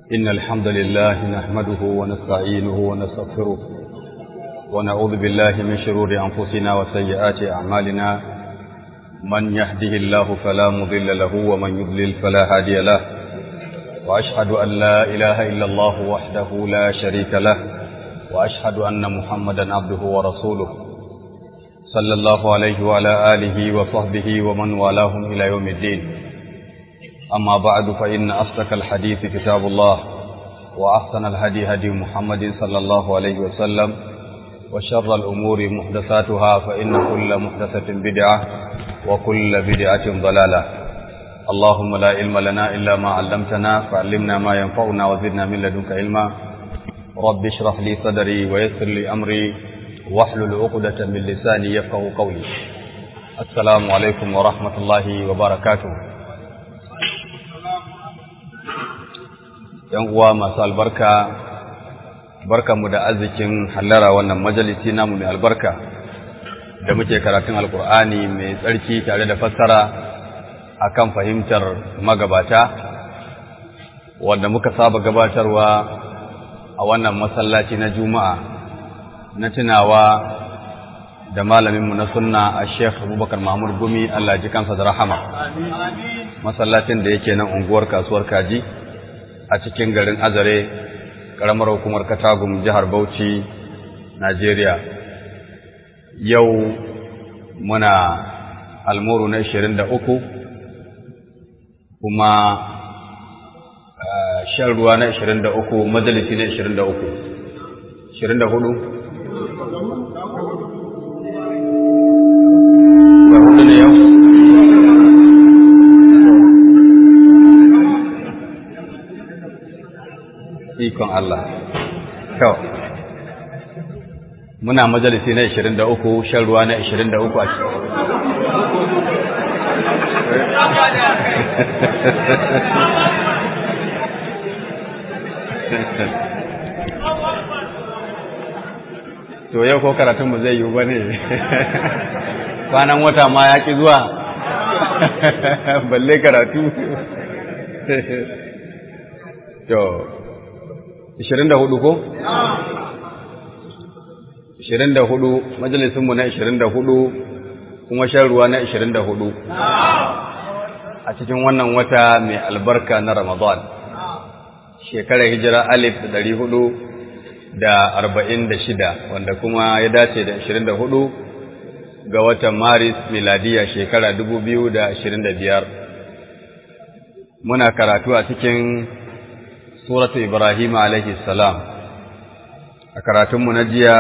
إن الحمد لله نحمده ونستعينه ونستغفره ونعوذ بالله من شرور أنفسنا وسيئات أعمالنا من يهده الله فلا مضل له ومن يضلل فلا هادي له وأشهد أن لا إله إلا الله وحده لا شريك له وأشهد أن محمدا عبده ورسوله صلى الله عليه وعلى آله وصحبه ومن والاهم إلى يوم الدين أما بعد فإن أصدق الحديث كتاب الله وأحسن الهدي هدي محمد صلى الله عليه وسلم وشر الأمور محدثاتها فإن كل محدثة بدعة وكل بدعة ضلالة اللهم لا علم لنا إلا ما علمتنا فعلمنا ما ينفعنا وزدنا من لدنك علما رب اشرح لي صدري ويسر لي أمري واحلل عقدة من لساني يفقه قولي السلام عليكم ورحمة الله وبركاته ‘yan uwa masu albarka, barkanmu da arzikin hallara wannan majalisi namu mai albarka da muke karatun alkur'ani mai tsarki tare da fassara akan fahimtar magabata, wanda muka saba gabatarwa a wannan masallaci na juma'a na tunawa da malaminmu na sunna a sheikh abubakar mahmud gumi allah ji kansa da rahama masallacin da yake nan unguwar kasuwar kaji a cikin garin azare ƙaramar hukumar katagum jihar bauchi najeriya yau muna almuru na 23 kuma shan ruwa na 23 majalisi na 23 24 ne yau ikon Allah. Kyau. Muna majalisi na 23, shan ruwa na 23 a To yau ko karatunmu zai yi ba ne, kwanan wata ma ya ƙi zuwa, balle karatu. To, Ishirin da hudu ko? Ishirin da hudu, majalisunmu na ishirin da hudu, kuma shan ruwa na ishirin da hudu. A cikin wannan wata mai albarka na Ramadan, shekarar hijira alif da dari hudu da arba'in da shida, wanda kuma ya dace da ishirin da hudu ga watan Maris miladiya shekara dubu biyu da ashirin da biyar. Muna karatu a cikin suratu Ibrahim alaihi salam a karatunmu na jiya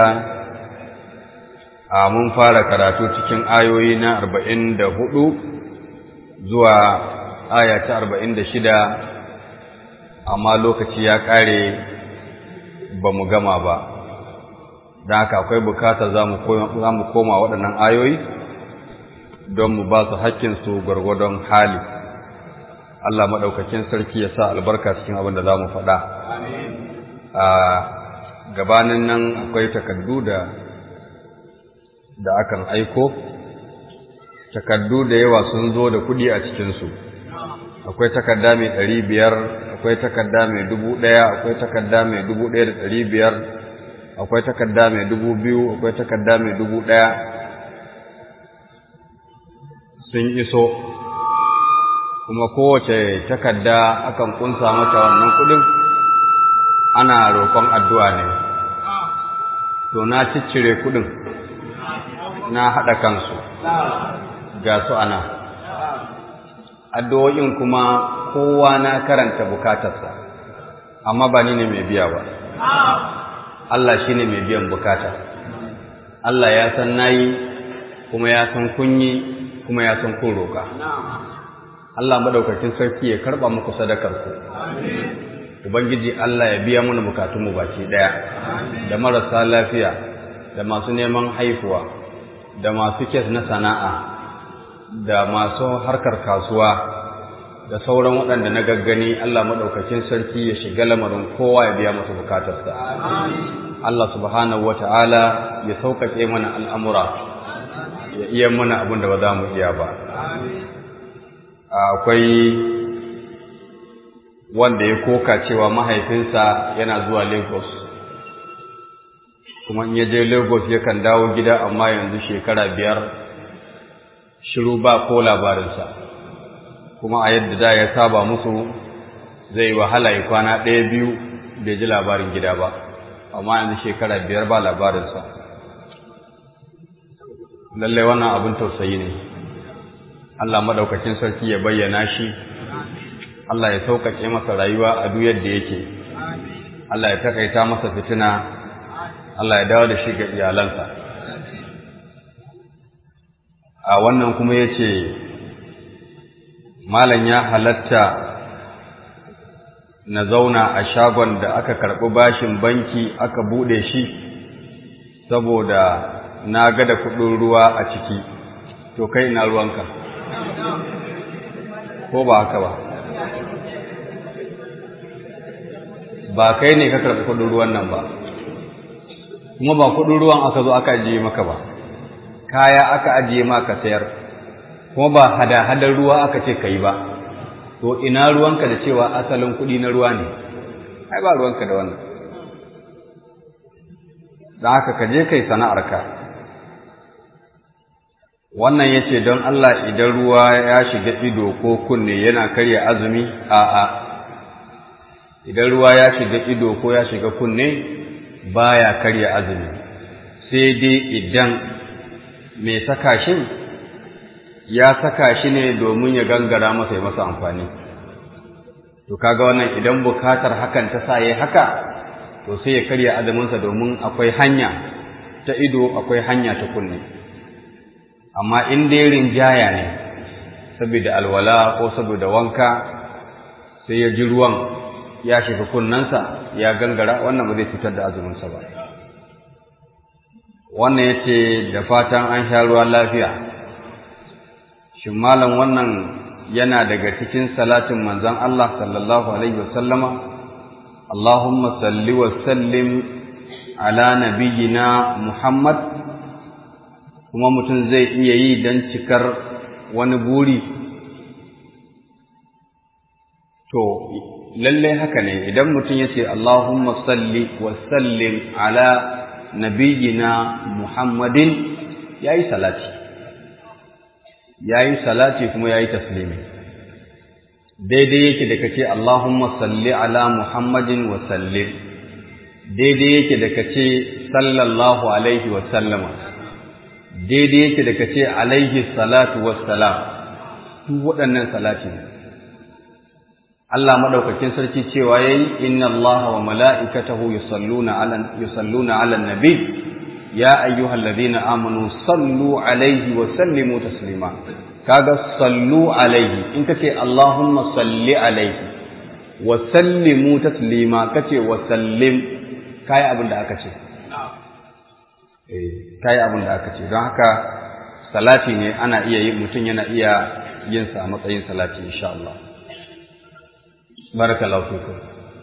a mun fara karatu cikin ayoyi na arba'in da hudu zuwa aya ta arba'in da shida amma lokaci ya ƙare ba mu gama ba don haka akwai bukata za mu koma waɗannan ayoyi don mu ba su haƙƙinsu gwargwadon hali Allah maɗaukakin sarki ya sa albarka cikin abin da za mu faɗa. A gabanin nan akwai takardu da da akan aiko, takardu da yawa sun zo da kuɗi a cikinsu. Akwai takarda mai ɗari biyar, akwai takarda mai dubu ɗaya, akwai takarda mai dubu ɗaya da ɗari biyar, akwai takarda mai dubu biyu, akwai takarda mai dubu ɗaya. Sun iso. kuma kowace takarda akan kunsa mata wannan kudin ana roƙon addu'a ne to na ciccire kudin na haɗa kansu ga su ana addu'o'in kuma kowa na karanta bukatarsa amma ba ni ne mai biya ba Allah shi ne mai biyan bukata Allah ya san nayi kuma ya san kunyi kuma ya san kun roƙa Allah madaukakin sarki ya karba muku sadakar ku Ubangiji Allah ya biya mana bukatunmu baki daya da marasa lafiya da masu neman haifuwa da masu kes na sana'a da masu harkar kasuwa da sauran waɗanda na gaggani Allah madaukakin sarki ya shiga lamarin kowa ya biya masa bukatarsa Allah subhanahu wata'ala ya sauƙaƙe mana al'amura ya iya mana abin da ba za mu iya ba akwai wanda ya koka cewa mahaifinsa yana zuwa Lagos kuma in ya je Lagos yakan dawo gida amma yanzu shekara biyar shiru ba ko labarinsa kuma a yadda da ya saba musu zai wahala ya kwana ɗaya biyu bai ji labarin gida ba amma yanzu shekara biyar ba labarinsa lallai wannan abin tausayi ne Allah madaukakin sarki ya bayyana shi Allah ya sauƙaƙe masa rayuwa a duk yadda yake Allah ya takaita masa fitina Allah ya dawo da shi ga iyalansa a wannan kuma ya ce malam ya halatta na zauna a shagon da aka karɓi bashin banki aka buɗe shi saboda na ga da kuɗin ruwa a ciki to kai ina ruwanka ko ba haka ba ba kai ne ka karɓi kuɗin ruwan nan ba kuma ba kuɗin ruwan aka zo aka ajiye maka ba kaya aka ajiye maka sayar kuma ba hada-hadar ruwa aka ce ka yi ba to ina ruwanka da cewa asalin kuɗi na ruwa ne ai ba ruwanka da wannan da haka ka je kai sana'arka wannan ya ce don Allah idan ruwa ya shiga ido ko kunne yana karya azumi a'a idan ruwa ya shiga ido ko ya shiga kunne baya karya azumi sai dai idan mai saka shi ya saka shi ne domin ya gangara masa ya masa amfani to kaga wannan idan bukatar hakan ta sa yayi haka to sai ya karya azuminsa domin akwai hanya ta ido akwai hanya ta kunne amma in dai rinjaya ne saboda alwala ko saboda wanka sai ya ji ruwan ya shiga kunnensa ya gangara wannan ba zai fitar da azuminsa ba wannan ya ce da fatan an sha ruwa lafiya shin malam wannan yana daga cikin salatin manzon Allah sallallahu alaihi wasallama Allahumma salli wa sallim ala nabiyyina Muhammad kuma mutum zai iya yi don cikar wani buri to lallai haka ne idan mutum ya ce Allahumma salli wa sallim ala nabiyyina Muhammadin yayi salati yayi salati kuma yayi taslimi daidai yake da kace Allahumma salli ala Muhammadin wa sallim daidai yake da kace sallallahu alaihi wa sallama daidai yake da kace alaihi salatu wassalam duk waɗannan salati ne Allah madaukakin sarki cewa yayi inna Allaha wa mala'ikatahu yusalluna 'alan yusalluna 'alan nabi ya ayyuhalladhina amanu sallu 'alaihi wa sallimu taslima kaga sallu 'alaihi in kace Allahumma salli 'alaihi wa sallimu taslima kace wa sallim kai abin da aka ce eh kai abin da aka ce don haka salati ne ana iya yin mutum yana iya yin sa a matsayin salati insha Allah barakallahu fikum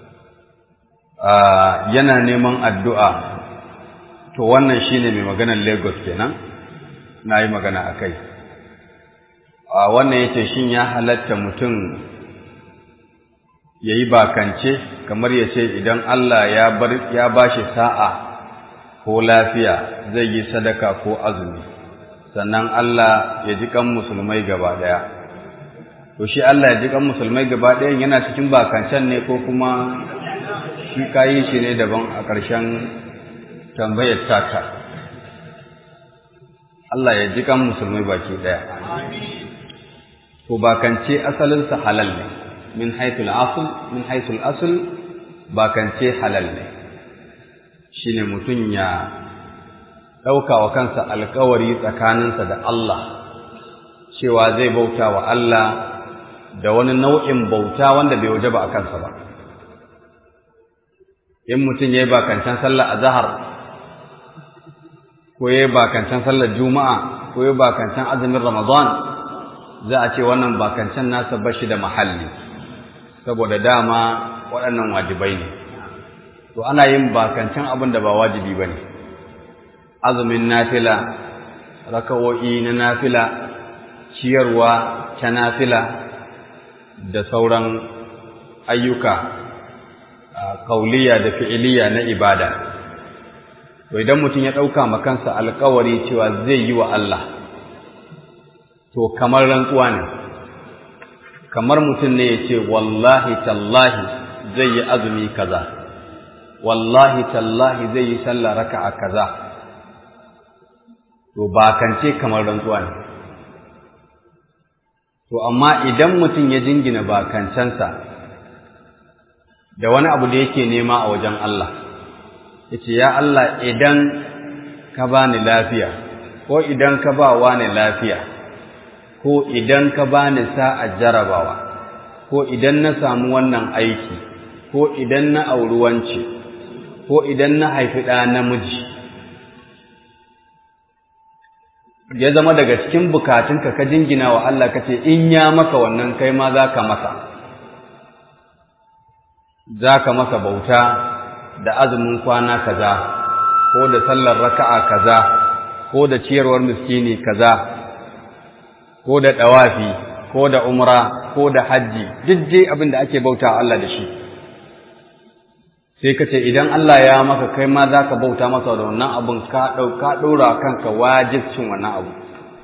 yana neman addu'a to wannan shine mai maganar Lagos kenan nayi magana akai a wannan yace shin ya halatta mutum yayi bakance kamar yace idan Allah ya bar ya bashi sa'a ko lafiya zai yi sadaka ko azumi sannan Allah ya ji kan musulmai gaba daya to shi Allah ya ji kan musulmai gaba ɗayan yana cikin bakancan ne ko kuma shi kayi shi ne daban a ƙarshen tambayar tata Allah ya ji kan musulmai baki ɗaya to bakance asalinsa halal ne min haithul asl min haithul asl bakance halal ne shine mutum ya ɗauka wa kansa alkawari tsakaninsa da Allah cewa zai bauta wa Allah da wani nau'in bauta wanda bai waje ba a kansa ba in mutum ya yi bakancan sallar azahar ko ya yi bakancan sallar juma'a ko ya yi bakancan azumin ramadan za a ce wannan bakancan nasa ba shi da mahalli saboda dama waɗannan wajibai ne to ana yin bakancan abin da ba wajibi ba ne azumin nafila rakawo'i na nafila ciyarwa ta nafila da sauran ayyuka kauliya da fi'iliya na ibada to idan mutum ya ɗauka makansa alkawari cewa zai yi wa Allah to kamar rantsuwa ne kamar mutum ne ya ce wallahi tallahi zai yi azumi kaza wallahi tallahi zai yi sallah raka'a kaza to bakance kamar rantsuwa ne to amma idan mutum ya jingina bakancensa da wani abu da yake nema a wajen Allah yace ya Allah idan ka bani lafiya ko idan ka ba wani lafiya ko idan ka bani sa'a jarabawa ko idan na samu wannan aiki ko idan na auri wance ko idan na haifi ɗa namiji ya zama daga cikin bukatunka ka jingina wa Allah ka ce in ya maka wannan kai ma za ka masa za ka masa bauta da azumin kwana kaza ko da sallar raka'a kaza ko da ciyarwar miskini kaza ko da ɗawafi ko da umra ko da hajji duk dai abin da ake bauta Allah da shi sai ka ce idan Allah ya maka kai ma za ka bauta masa da wannan abin ka ɗora kanka wajibcin wannan abu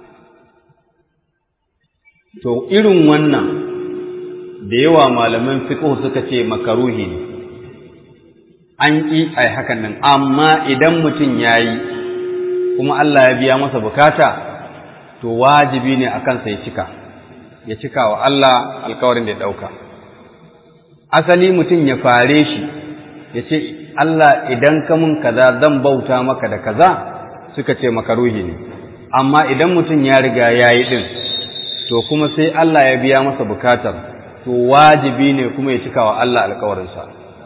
to irin wannan da yawa malaman fiqh suka ce makaruhi ne an ƙi a hakan nan amma idan mutum ya yi kuma Allah ya biya masa bukata to wajibi ne a kansa ya cika ya cika wa Allah alkawarin da ya ɗauka asali mutum ya fare shi ya ce Allah idan ka mun kaza zan bauta maka da kaza suka ce makaruhi ne amma idan mutum ya riga ya yi ɗin to kuma sai Allah ya biya masa bukatar to wajibi ne kuma ya cika wa Allah alkawarinsa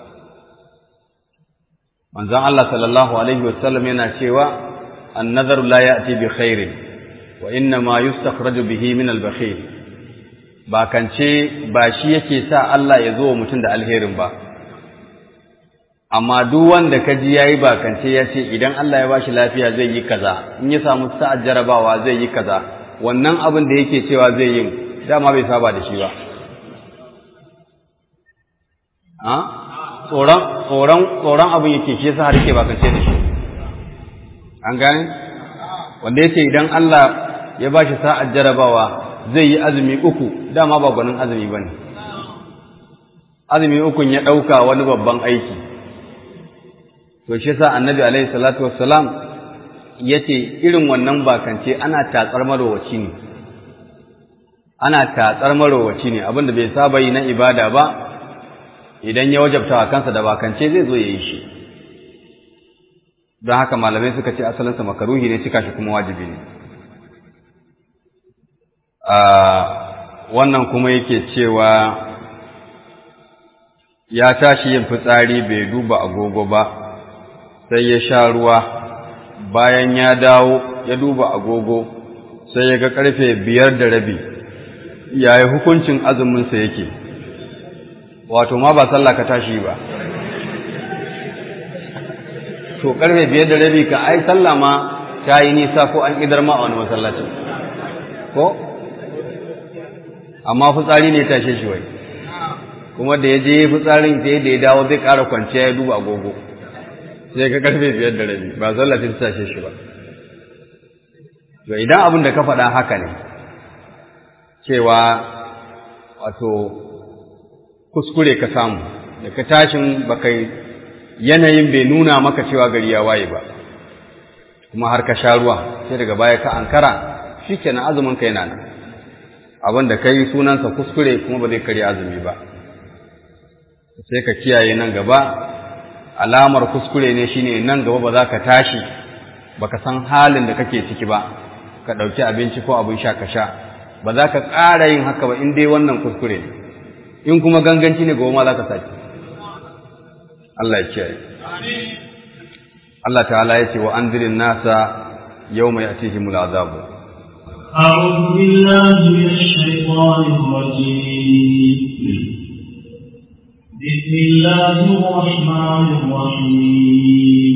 manzon Allah sallallahu alaihi wasallam yana cewa an-nadharu la ya'ti bi khairin wa inna ma yustakhraju bihi min al-bakhil ba kance ba shi yake sa Allah ya zo mutum da alherin ba amma duk wanda ka ji yayi ba kance ya ce idan Allah ya bashi lafiya zai yi kaza in ya samu sa'ar jarabawa zai yi kaza wannan abin da yake cewa zai yi dama bai saba da shi ba tsoron tsoron tsoron abin yake shi yasa har yake ba kance da shi an gane wanda yake idan Allah ya bashi sa'ar jarabawa zai yi azumi uku dama ba gwanin azumi bane azumi ukun ya ɗauka wani babban aiki to shi yasa annabi alaihi salatu wassalam yace irin wannan bakance ana tatsar marowaci ne ana tatsar marowaci ne abinda bai saba yi na ibada ba idan ya wajabta wa kansa da bakance zai zo ya yi shi don haka malamai suka ce asalinsa makaruhi ne cika shi kuma wajibi ne wannan kuma yake cewa ya tashi yin fitsari bai duba agogo ba sai ya sha ruwa bayan ya dawo ya duba agogo sai ya ga karfe biyar da rabi yayi hukuncin azuminsa yake wato ma ba sallah ka tashi ba to karfe biyar da rabi ka ai sallah ma ta yi nisa ko an idar ma a wani masallacin ko amma fitsari ne tashe shi wai kuma da ya je fitsarin sai da ya dawo zai ƙara kwanciya ya duba agogo sai ka karfe biyar da rabi ba sallah ta tashe shi ba to idan abin da ka faɗa haka ne cewa wato kuskure ka samu da ka tashin baka yanayin bai nuna maka cewa gari ya waye ba kuma har ka sha ruwa sai daga baya ka ankara shikenan azumin ka yana nan abin da kai sunansa kuskure kuma ba zai karya azumi ba sai ka kiyaye nan gaba alamar kuskure ne shine nan gaba ba za ka tashi baka san halin da kake ciki ba ka ɗauki abinci ko abin sha ka sha ba za ka ƙara yin haka ba in dai wannan kuskure ne in kuma ganganci ne goma za ka sake Allah ya kiyaye Allah ta'ala ya ce wa anzirin nasa yawma ya'tihimul azabu أعوذ بالله من الشيطان الرجيم بسم الله الرحمن الرحيم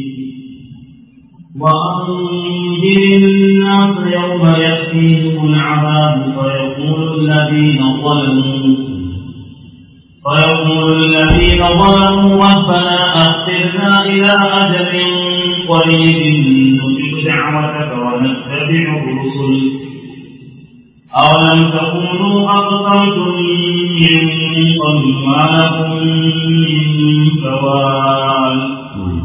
وأنذر الناس يوم يأتيهم العذاب فيقول الذين ظلموا ويقول الذين ظلموا ربنا أخرنا إلى أجل قريب نجب دعوتك ونتبع الرسل أولم تكونوا أقسمتم من قبل ما لكم من زوال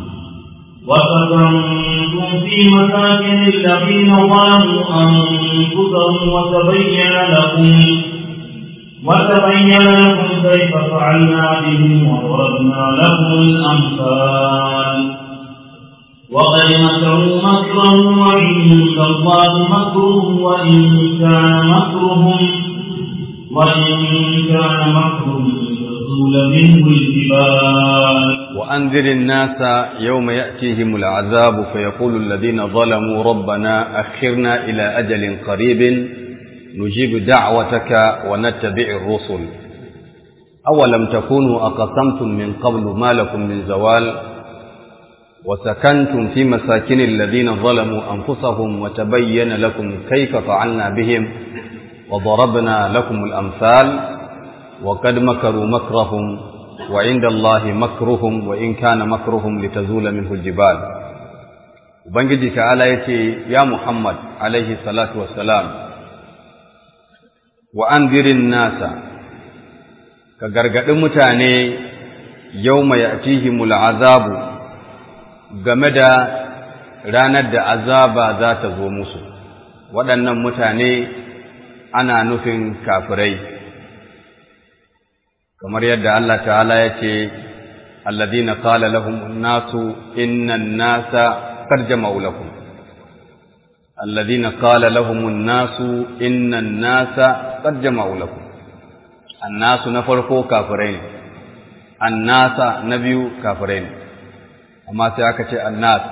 وسكنتم في مساكن الذين ظلموا أنفسهم وتبين لكم وتبين لكم كيف فعلنا بهم وضربنا لكم الأمثال وقد مكروا مكرهم وعند الله مكرهم وإن كان مكرهم وإن كان مكرهم لتزول منه الجبال وأنذر الناس يوم يأتيهم العذاب فيقول الذين ظلموا ربنا أخرنا إلى أجل قريب نجيب دعوتك ونتبع الرسل أولم تكونوا أقسمتم من قبل ما لكم من زوال وسكنتم في مساكن الذين ظلموا أنفسهم وتبين لكم كيف فعلنا بهم وضربنا لكم الأمثال وقد مكروا مكرهم وعند الله مكرهم وإن كان مكرهم لتزول منه الجبال وبنجي تعالى يتي يا محمد عليه الصلاة والسلام وأنذر الناس كغرغد متاني يوم يأتيهم العذاب game da ranar da azaba za ta zo musu waɗannan mutane ana nufin kafirai kamar yadda Allah ta'ala ya ce alladhina qala lahum an-nasu inna an-nasa qad jama'u lakum alladhina qala lahum an-nasu inna an-nasa qad jama'u lakum an-nasu na farko kafirai ne an-nasa na biyu kafirai ne amma sai aka ce annas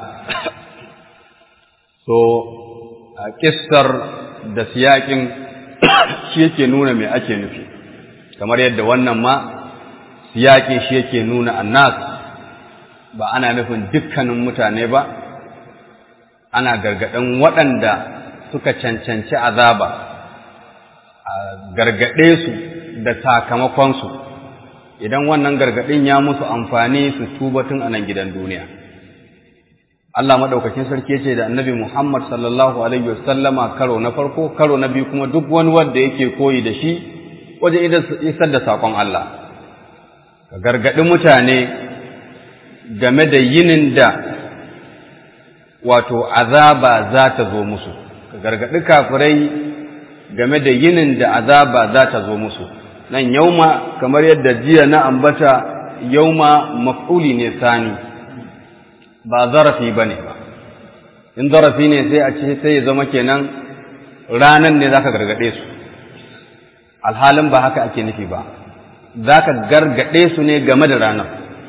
so a kissar da siyakin shi yake nuna me ake nufi kamar yadda wannan ma siyakin shi yake nuna annas ba ana nufin dukkanin mutane ba ana gargaɗin waɗanda suka cancanci azaba a gargaɗe su da sakamakonsu idan wannan gargaɗin ya musu amfani su tuba tun a nan gidan duniya Allah maɗaukakin sarki ce da annabi Muhammad sallallahu alaihi wasallama karo na farko karo na biyu kuma duk wani wanda yake koyi da shi wajen isar da saƙon Allah ka gargaɗi mutane game da yinin da wato azaba za ta zo musu ka gargaɗi kafirai game da yinin da azaba za ta zo musu nan yauma kamar yadda jiya na ambata yauma maf'uli ne sani ba zarafi ba ne ba in zarafi ne sai a ce sai ya zama kenan ranan ne za ka gargaɗe su alhalin ba haka ake nufi ba za ka gargaɗe su ne game da ranar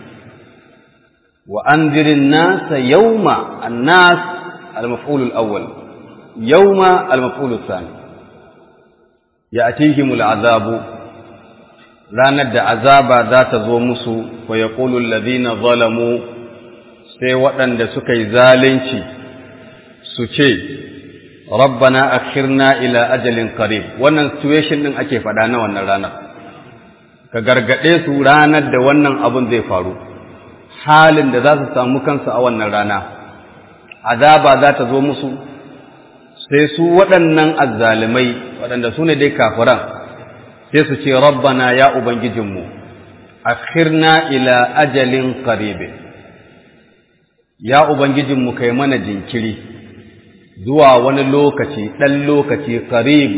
wa an zirin nasa yauma annas al-maf'ulul awwal yauma al-maf'ulul sani ya atihimul azabu ranar da azaba za ta zo musu wa ya ƙulun lazina zalamu sai waɗanda suka yi zalunci su ce rabbana akhirna ila ajalin qarib wannan situation din ake faɗa na wannan ranar ka gargaɗe su ranar da wannan abun zai faru halin da za su samu kansu a wannan rana azaba za ta zo musu sai su waɗannan azzalimai waɗanda su ne dai kafiran sai su ce rabbana ya ubangijinmu akhirna ila ajalin qaribe ya ubangijinmu kai mana jinkiri zuwa wani lokaci ɗan lokaci qarib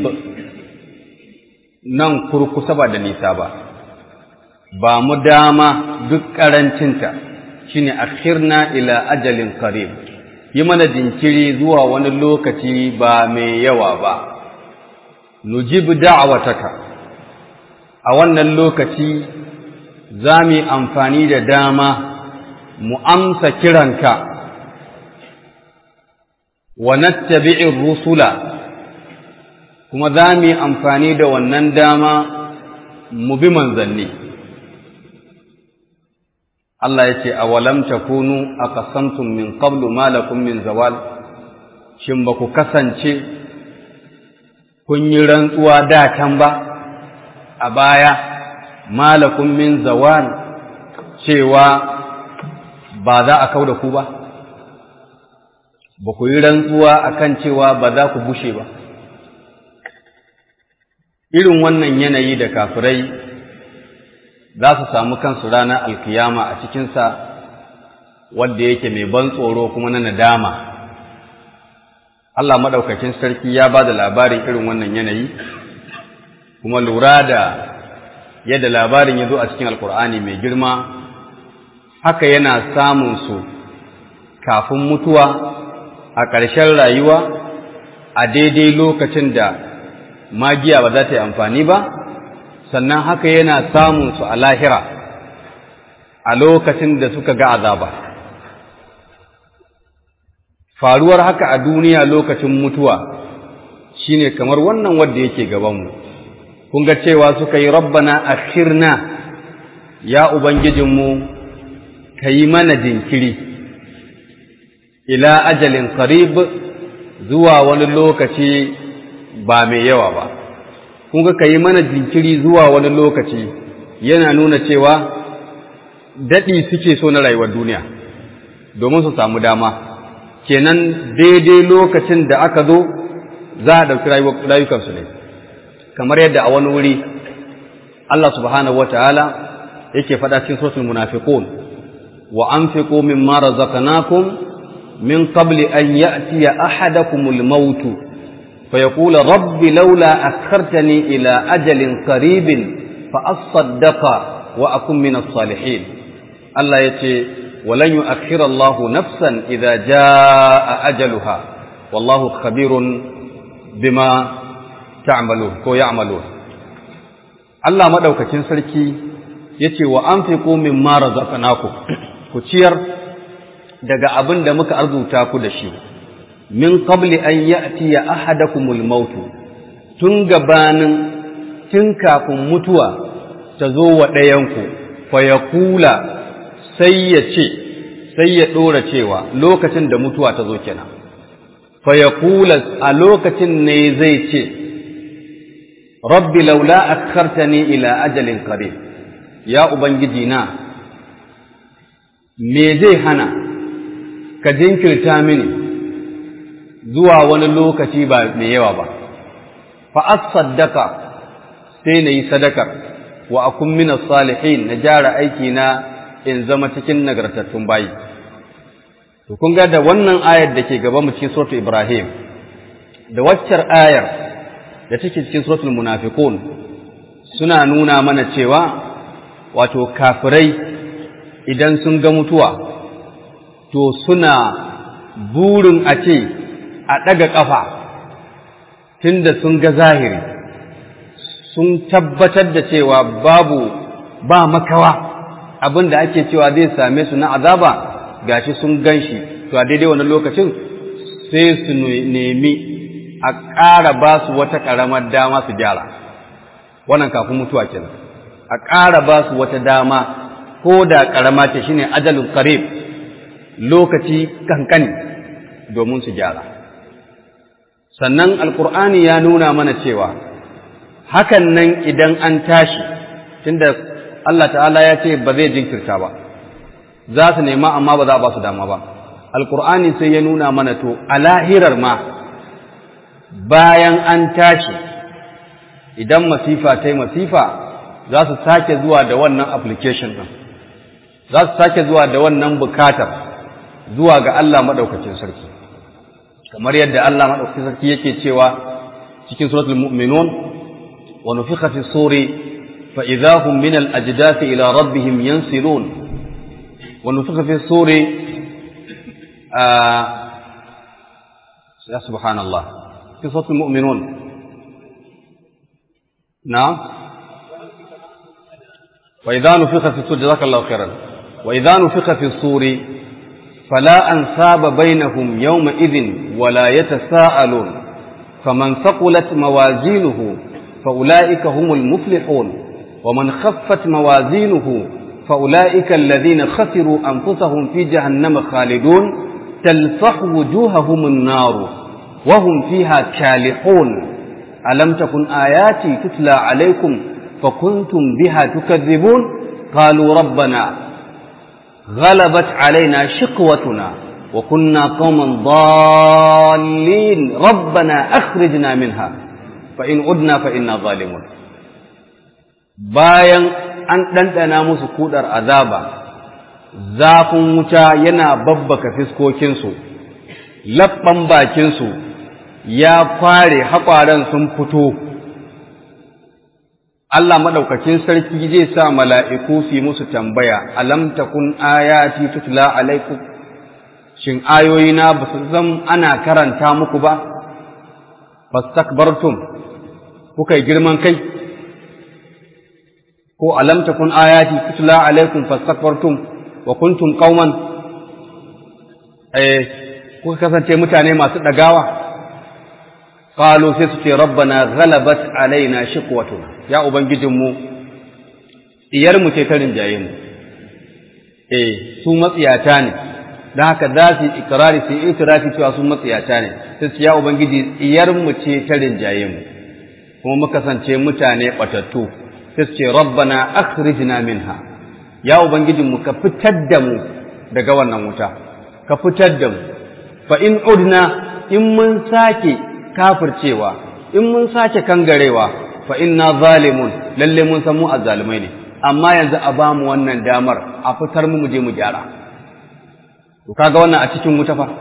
nan kurkusa ba da nisa ba ba mu dama duk ƙarancinta shine akhirna ila ajalin qarib yi mana jinkiri zuwa wani lokaci ba mai yawa ba nujibu da'awataka a wannan lokaci za mu yi amfani da dama mu amsa kiranka wa nattabi'ir rusula kuma za mu yi amfani da wannan dama mu bi manzanni Allah ya ce a walam takunu aqasamtum min qablu ma lakum min zawal shin ba ku kasance kun yi rantsuwa da can ba a baya malakun min zawan cewa ba za a kau da ku ba ba ku yi rantsuwa akan cewa ba za ku bushe ba irin wannan yanayi da kafirai za su samu kansu ranar alkiyama a cikinsa wanda yake mai ban tsoro kuma na nadama Allah maɗaukakin sarki ya ba da labarin irin wannan yanayi kuma lura da yadda labarin ya zo a cikin alkur'ani mai girma haka yana samun su kafin mutuwa a ƙarshen rayuwa a daidai lokacin da magiya ba za ta yi amfani ba sannan haka yana samun su a lahira a lokacin da suka ga azaba faruwar haka a duniya lokacin mutuwa shine kamar wannan wanda yake gabanmu kun ga cewa suka yi rabbana akhirna ya ubangijinmu ka yi mana jinkiri ila ajalin qarib zuwa wani lokaci ba mai yawa ba kun ga ka yi mana jinkiri zuwa wani lokaci yana nuna cewa daɗi suke so na rayuwar duniya domin su samu dama kenan daidai lokacin da aka zo za a ɗauki rayukansu ne kamar yadda a wani wuri Allah subhanahu wa ta'ala yake faɗa cikin sosul munafiqun wa anfiqu mimma razaqnakum min qabli an ya'tiya ahadakumul maut fa yaqulu rabbi laula akhartani ila ajalin qaribin fa asaddaqa wa akun min as-salihin Allah yace ولن يؤخر الله نفسا إذا جاء أجلها والله خبير بما تعملون كو يعملون الله مدوكacin sarki yace wa anfiqu mimma razaqnakum ku ciyar daga abin da muka arzuta ku da shi min qabli an ya'tiya ahadakumul maut tun gabanin tun kafin mutuwa ta zo wa ɗayanku fa yaqula sai ya ce sai ya ɗora cewa lokacin da mutuwa ta zo kenan fa ya kula a lokacin ne zai ce rabbi laula akhartani ila ajalin qarib ya ubangiji na me zai hana ka jinkirta mini zuwa wani lokaci ba mai yawa ba fa as-saddaqa sai na yi sadakar wa akun min salihin na jara aiki na in zama cikin nagartattun bayi to kun ga da wannan ayar da ke gaban mu cikin suratul ibrahim da waccar ayar da take cikin suratul munafiqun suna nuna mana cewa wato kafirai idan sun ga mutuwa to suna burin a ce a ɗaga ƙafa tunda sun ga zahiri sun tabbatar da cewa babu ba makawa abin da ake cewa zai same su na azaba gashi sun gan shi to a daidai wannan lokacin sai su nemi a ƙara ba su wata ƙaramar dama su gyara wannan kafin mutuwa kenan a ƙara ba su wata dama ko da ƙarama ce shine ajalin qarib lokaci kankani domin su gyara sannan alkur'ani ya nuna mana cewa hakan nan idan an tashi tunda Allah ta'ala ya ce ba zai jinkirta ba za su nema amma ba za a ba su dama ba alkur'ani sai ya nuna mana to a lahirar ma bayan an tashi idan masifa ta yi masifa za su sake zuwa da wannan application ɗin za su sake zuwa da wannan bukatar zuwa ga Allah maɗaukacin sarki kamar yadda Allah maɗaukacin sarki yake cewa cikin suratul mu'minun wa nufikha fi suri فإذا هم من الأجداث إلى ربهم ينسلون ونفخ في الصور آه يا سبحان الله في صوت المؤمنون نعم وإذا نفخ في الصور جزاك الله خيرا وإذا نفخ في الصور فلا أنساب بينهم يومئذ ولا يتساءلون فمن ثقلت موازينه فأولئك هم المفلحون ومن خفت موازينه فأولئك الذين خسروا أنفسهم في جهنم خالدون تلفح وجوههم النار وهم فيها كالحون ألم تكن آياتي تتلى عليكم فكنتم بها تكذبون قالوا ربنا غلبت علينا شقوتنا وكنا قوما ضالين ربنا أخرجنا منها فإن عدنا فإنا ظالمون bayan an ɗanɗana musu kudar azaba zafin wuta yana babbaka fiskokinsu labban bakinsu ya kware haƙwaren sun fito Allah maɗaukakin sarki zai sa mala'iku su musu tambaya alam takun ayati tutla alaikum shin ayoyina ba su zan ana karanta muku ba fastakbartum kuka yi girman kai ko alam takun ayati tutla alaikum fastakbartum wa kuntum qauman eh kuka kasance mutane masu dagawa qalu sai su ce rabbana ghalabat alaina shiqwatuna ya ubangijinmu iyar mu ce ta rinjaye mu eh su matsiyata ne dan haka za su ikrari su itirafi cewa su matsiyata ne sai su ya ubangiji iyar mu ce ta rinjaye mu kuma muka kasance mutane batattu sai su ce rabbana akhrijna minha ya ubangijinmu ka fitar da mu daga wannan wuta ka fitar da mu fa in udna in mun sake kafircewa in mun sake kangarewa fa inna zalimun lalle mun san mu azzalimai ne amma yanzu a ba mu wannan damar a fitar mu je mu gyara to kaga wannan a cikin wuta fa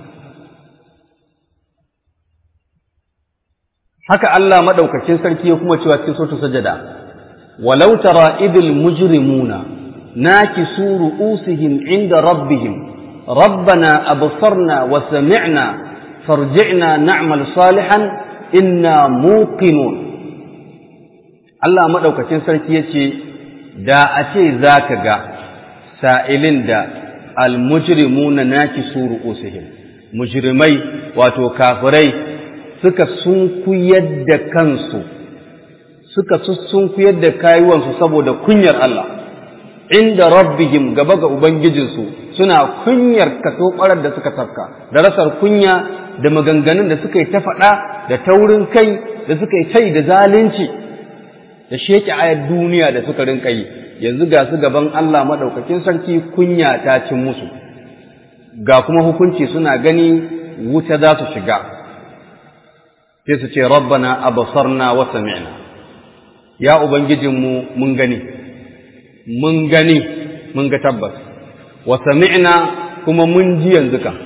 haka Allah madaukakin sarki ya kuma cewa cikin suratul sajada walau tara idil mujrimuna nakisu ru'usihim inda rabbihim ربنا أبصرنا وسمعنا فارجعنا نعمل صالحا إنا موقنون Allah maɗaukacin sarki ya ce, Da a ce za ka ga sa'ilin da almujrimuna naki suru usihim, mujrimai wato kafirai suka sunkuyar da kansu, suka sunkuyar da kayuwansu saboda kunyar Allah, inda rabbihim gaba ga Ubangijinsu suna kunyar kaso ɓarar da suka tafka, da rasar kunya da maganganun da suka yi ta faɗa da taurin kai da suka yi tai da zalunci. da sheke ayar duniya da suka rinka yi yanzu ga su gaban Allah maɗaukakin sarki kunya ta cin musu ga kuma hukunci suna gani wuta za su shiga sai su ce rabbana abasarna wa sami'na ya ubangijinmu mun gani mun gani mun ga tabbas wa sami'na kuma mun ji yanzu kan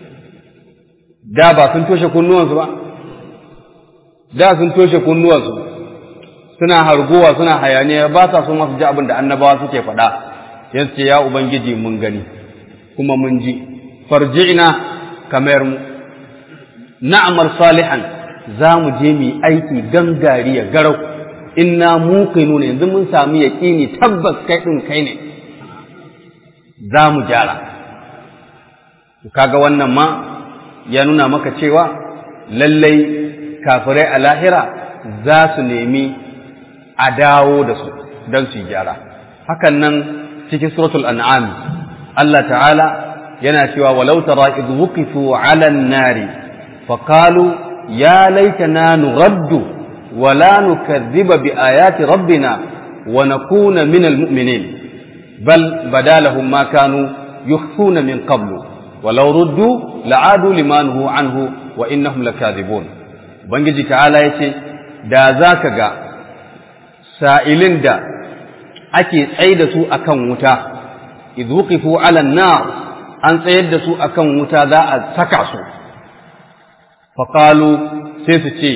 da ba sun toshe kunnuwansu ba da sun toshe kunnuwansu suna harguwa suna hayaniya ba sa so masu ji abin da annabawa suke faɗa yanzu ce ya ubangiji mun gani kuma mun ji farji'na kamar mu na'amal salihan za mu je mu aiki gangariya garau inna muqinuna yanzu mun samu yaqini tabbas kai din kai ne za mu gyara kaga wannan ma ya nuna maka cewa lallai kafirai a lahira za su nemi a dawo da su don su yi gyara hakan nan cikin suratul an'am Allah ta'ala yana cewa walau tara idh wuqifu 'ala an-nari faqalu ya laitana nuraddu wa la nukadhiba bi ayati rabbina wa nakuna min al-mu'minin bal badalahum ma kanu yukhfuna min qablu walau ruddu la'adu lima nuhu anhu wa innahum lakadhibun ubangiji ta'ala yace da zaka ga sa'ilin da ake tsaye da su akan wuta, izukifu alan na an tsayar da su akan wuta za a saka su, faƙalu sai su ce,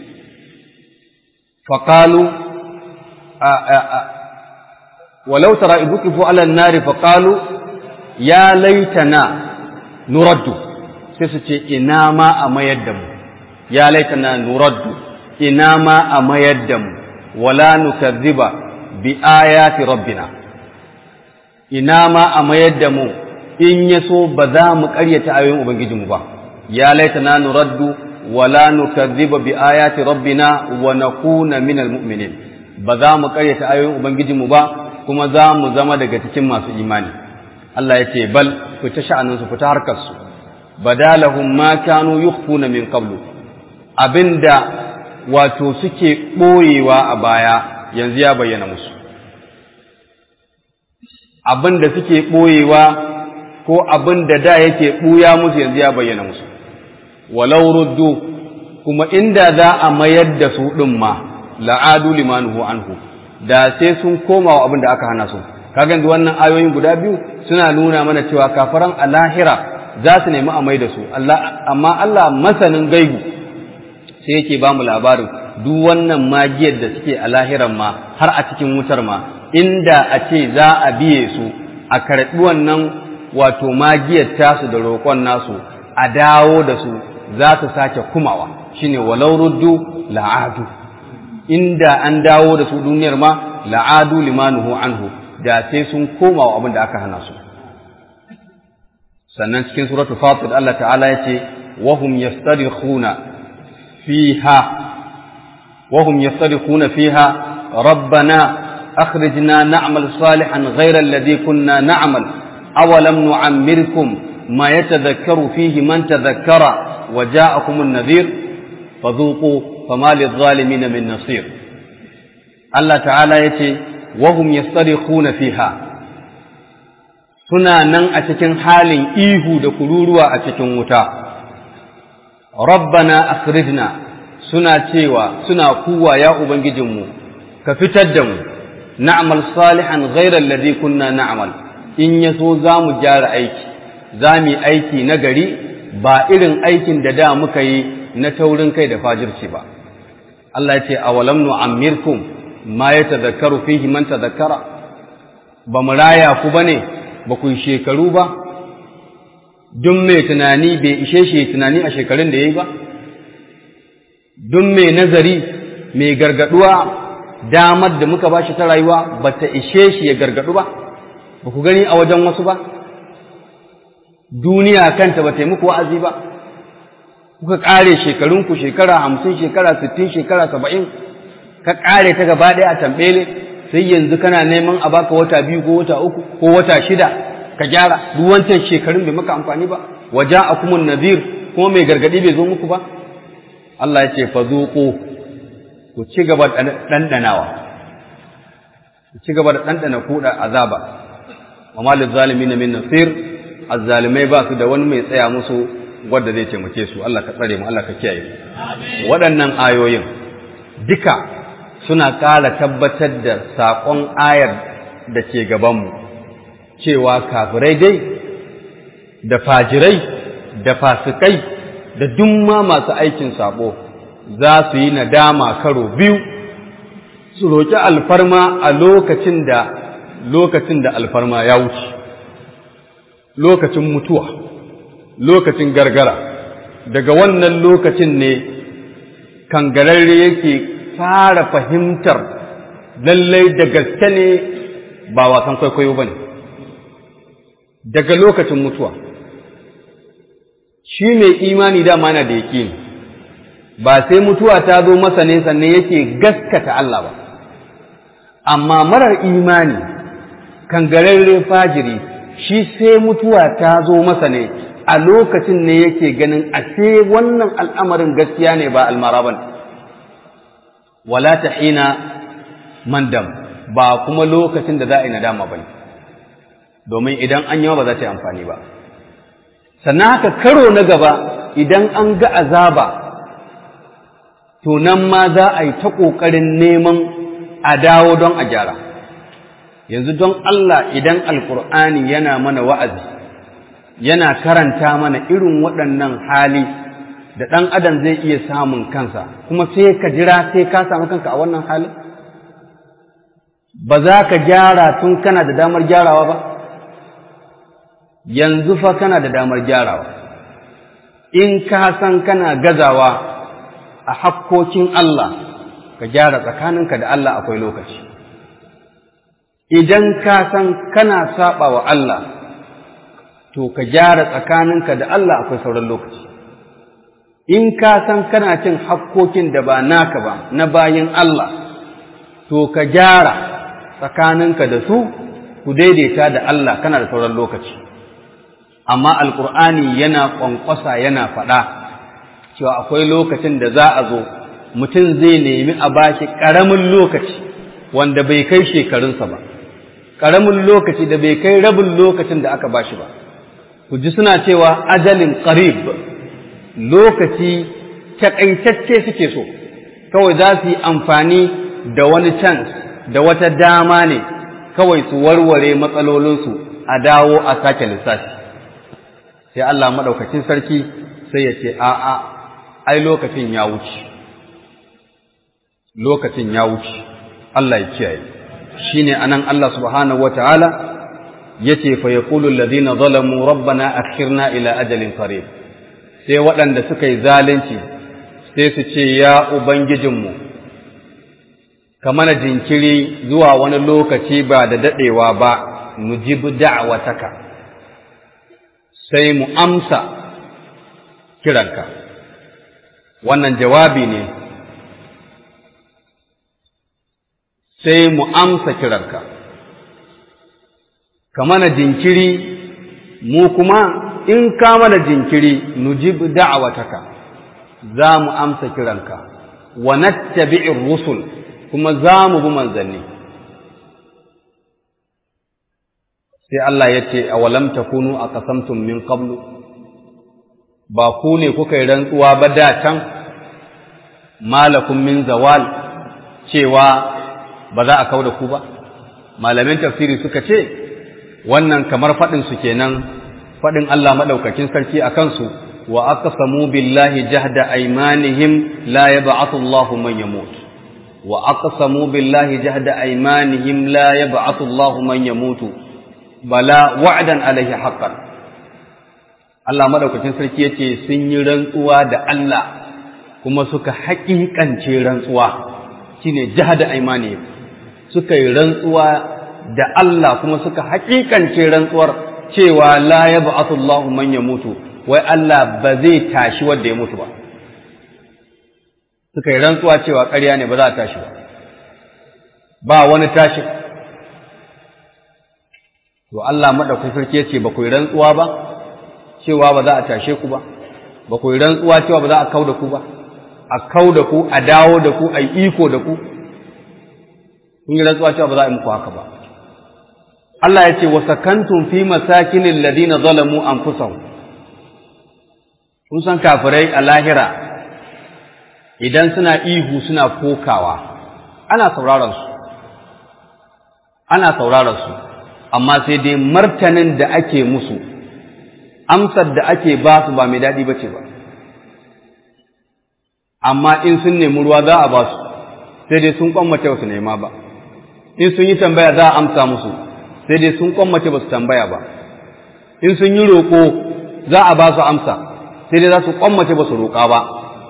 faƙalu walau tara izukifu alan nari faƙalu ya laitana nuraddu sai su ce ina ma a mayar da mu, ya laitana nuraddu ina ma a mayar da mu. wala nukazziba bi ayati rabbina ina ma a mayar da mu in ya so ba za mu ƙaryata ayoyin ubangijinmu ba ya laitana nuraddu wala nukazziba bi ayati rabbina wa nakuna minal mu'minin ba za mu ƙaryata ayoyin ubangijinmu ba kuma za mu zama daga cikin masu imani Allah ya ce bal fita sha'aninsu fita harkarsu badalahum ma kanu yukhfuna min qablu abinda wato suke ɓoyewa a baya yanzu ya bayyana musu abin da suke ɓoyewa ko abin da da yake ɓuya musu yanzu ya bayyana musu walau ruddu kuma inda za a mayar da su ɗin ma la'adu limanuhu anhu da sai sun koma wa abin da aka hana su kaga yanzu wannan ayoyin guda biyu suna nuna mana cewa kafaran a lahira za su nemi a mai da su amma Allah masanin gaibu sai yake ba mu labarin duk wannan magiyar da suke a lahiran ma har a cikin wutar ma inda a ce za a biye su a karɓi wannan wato magiyar tasu da roƙon nasu a dawo da su za su sake kumawa shine walau ruddu la'adu inda an dawo da su duniyar ma la'adu limanuhu anhu da sai sun koma wa abin da aka hana su sannan cikin suratul fatir Allah ta'ala ya ce wahum yastarikhuna fiha wahum yastarikhuna fiha rabbana akhrijna na'mal salihan ghayra alladhi kunna na'mal awalam nu'ammirkum ma yatadhakkaru fihi man tadhakkara wa ja'akum an-nadhir fadhuqu fama lidh-dhalimin min nasir Allah ta'ala yace wahum yastarikhuna fiha suna nan a cikin halin ihu da kururuwa a cikin wuta rabbana akhrijna suna cewa suna kuwa ya ubangijinmu ka fitar da mu na'mal salihan ghayra alladhi kunna na'mal in yaso zamu gyara aiki zamu aiki na gari ba irin aikin da da muka yi na taurin kai da fajirci ba Allah ya ce awalam nu'ammirkum ma yatadhakkaru fihi man tadhakkara ba mu raya ku bane ba ku yi shekaru ba duk mai tunani bai ishe shi tunani a shekarun da ya yi ba duk mai nazari mai gargaduwa damar da muka ba shi ta rayuwa ba ta ishe shi ya gargadu ba ba ku gani a wajen wasu ba duniya kanta ba ta yi muku wa'azi ba kuka ƙare shekarunku shekara hamsin shekara sittin shekara saba'in ka ƙare ta gaba ɗaya a tambele sai yanzu kana neman a baka wata biyu ko wata uku ko wata shida ka gyara duk wancan shekarun bai maka amfani ba waja akumun nazir kuma mai gargadi bai zo muku ba Allah ya ce fa zuqu ku ci gaba da dandanawa ku ci gaba da dandana kuda azaba wa malil zalimin min nasir azzalimai ba su da wani mai tsaya musu wanda zai taimake su Allah ka tsare mu Allah ka kiyaye mu waɗannan ayoyin duka suna ƙara tabbatar da saƙon ayar da ke gabanmu cewa kafirai dai da fajirai da fasikai da dumma masu aikin saɓo za su yi nadama karo biyu su roƙi alfarma a lokacin da lokacin da alfarma ya wuce lokacin mutuwa lokacin gargara daga wannan lokacin ne kangararre yake fara fahimtar lallai da gaske ne ba wasan kwaikwayo ba ne daga lokacin mutuwa shi mai imani dama na da yake ba sai mutuwa ta zo masa ne sannan yake gaskata Allah ba amma marar imani kangararre fajiri shi sai mutuwa ta zo masa ne a lokacin ne yake ganin a sai wannan al'amarin gaskiya ne ba almara ba wala ta hina mandam ba kuma lokacin da za a yi nadama ba domin idan an yawa ba za ta yi amfani ba sannan haka karo na gaba idan an ga azaba to nan ma za a yi ta ƙoƙarin neman a dawo don a gyara yanzu don Allah idan alkur'ani yana mana wa'azi yana karanta mana irin waɗannan hali da ɗan adam zai iya samun kansa kuma sai ka jira sai ka samu kanka a wannan halin ba za ka gyara tun kana da damar gyarawa ba yanzu fa kana da damar gyarawa in ka san kana gazawa a hakkokin Allah ka gyara tsakaninka da Allah akwai lokaci idan ka san kana saba wa Allah to ka gyara tsakaninka da Allah akwai sauran lokaci in ka san kana cin hakkokin da ba naka ba na bayin Allah to ka gyara tsakaninka da su ku daidaita da Allah kana da sauran lokaci amma alkur'ani yana ƙwanƙwasa yana faɗa cewa akwai lokacin da za a zo mutum zai nemi a bashi ƙaramin lokaci wanda bai kai shekarunsa ba ƙaramin lokaci da bai kai rabin lokacin da aka bashi ba ku ji suna cewa ajalin qarib lokaci takaitacce suke so kawai za su yi amfani da wani chance da wata dama ne kawai su warware matsalolinsu a dawo a sake lissafi sai Allah maɗaukacin sarki sai ya ce a'a ai lokacin ya wuce lokacin ya wuce Allah ya kiyaye shine anan Allah subhanahu wataala yace fa yaqulu alladhina zalamu rabbana akhirna ila ajalin qarib sai waɗanda suka yi zalunci sai su ce ya ubangijinmu ka mana jinkiri zuwa wani lokaci ba da daɗewa ba nujibu da'wataka sai mu amsa kiranka wannan jawabi ne sai mu amsa kiranka ka mana jinkiri mu kuma in ka mana jinkiri nujib da'awataka za mu amsa kiranka wa nattabi'ir rusul kuma za mu bi manzanni sai Allah ya ce awalam takunu aqasamtum min qablu ba ku ne kuka yi rantsuwa ba da can malakum min zawal cewa ba za a kau da ku ba malamin tafsiri suka ce wannan kamar faɗin su kenan faɗin Allah maɗaukakin sarki a kansu wa aqsamu billahi jahda aymanihim la yab'athu Allahu man yamut wa aqsamu billahi jahda aymanihim la yab'athu Allahu man yamutu bala wa'dan alaihi haqqan Allah maɗaukakin sarki yace sun yi rantsuwa da Allah kuma suka haƙiƙance rantsuwa shine jahda aymanihim suka yi rantsuwa da Allah kuma suka haƙiƙance rantsuwar cewa la ya ba'atu Allah man ya mutu wai Allah ba zai tashi wanda ya mutu ba suka yi rantsuwa cewa ƙarya ne ba za a tashi ba ba wani tashi to Allah madaukakin sarki ya ce ba ku yi rantsuwa ba cewa ba za a tashe ku ba ba ku yi rantsuwa cewa ba za a kau da ku ba a kau da ku a dawo da ku a yi iko da ku kun yi rantsuwa cewa ba za a yi muku haka ba Allah ya ce wa sakantum fi masakinin ladina zalamu anfusahum kun san kafirai a lahira idan suna ihu suna kokawa ana sauraron su ana sauraron su amma sai dai martanin da ake musu amsar da ake ba su ba mai daɗi ba ce ba amma in sun nemi ruwa za a ba su sai dai sun kwammace ba su nema ba in sun yi tambaya za a amsa musu sai dai sun kwammace ba su tambaya ba in sun yi roƙo za a ba su amsa sai dai za su kwammace ba su roƙa ba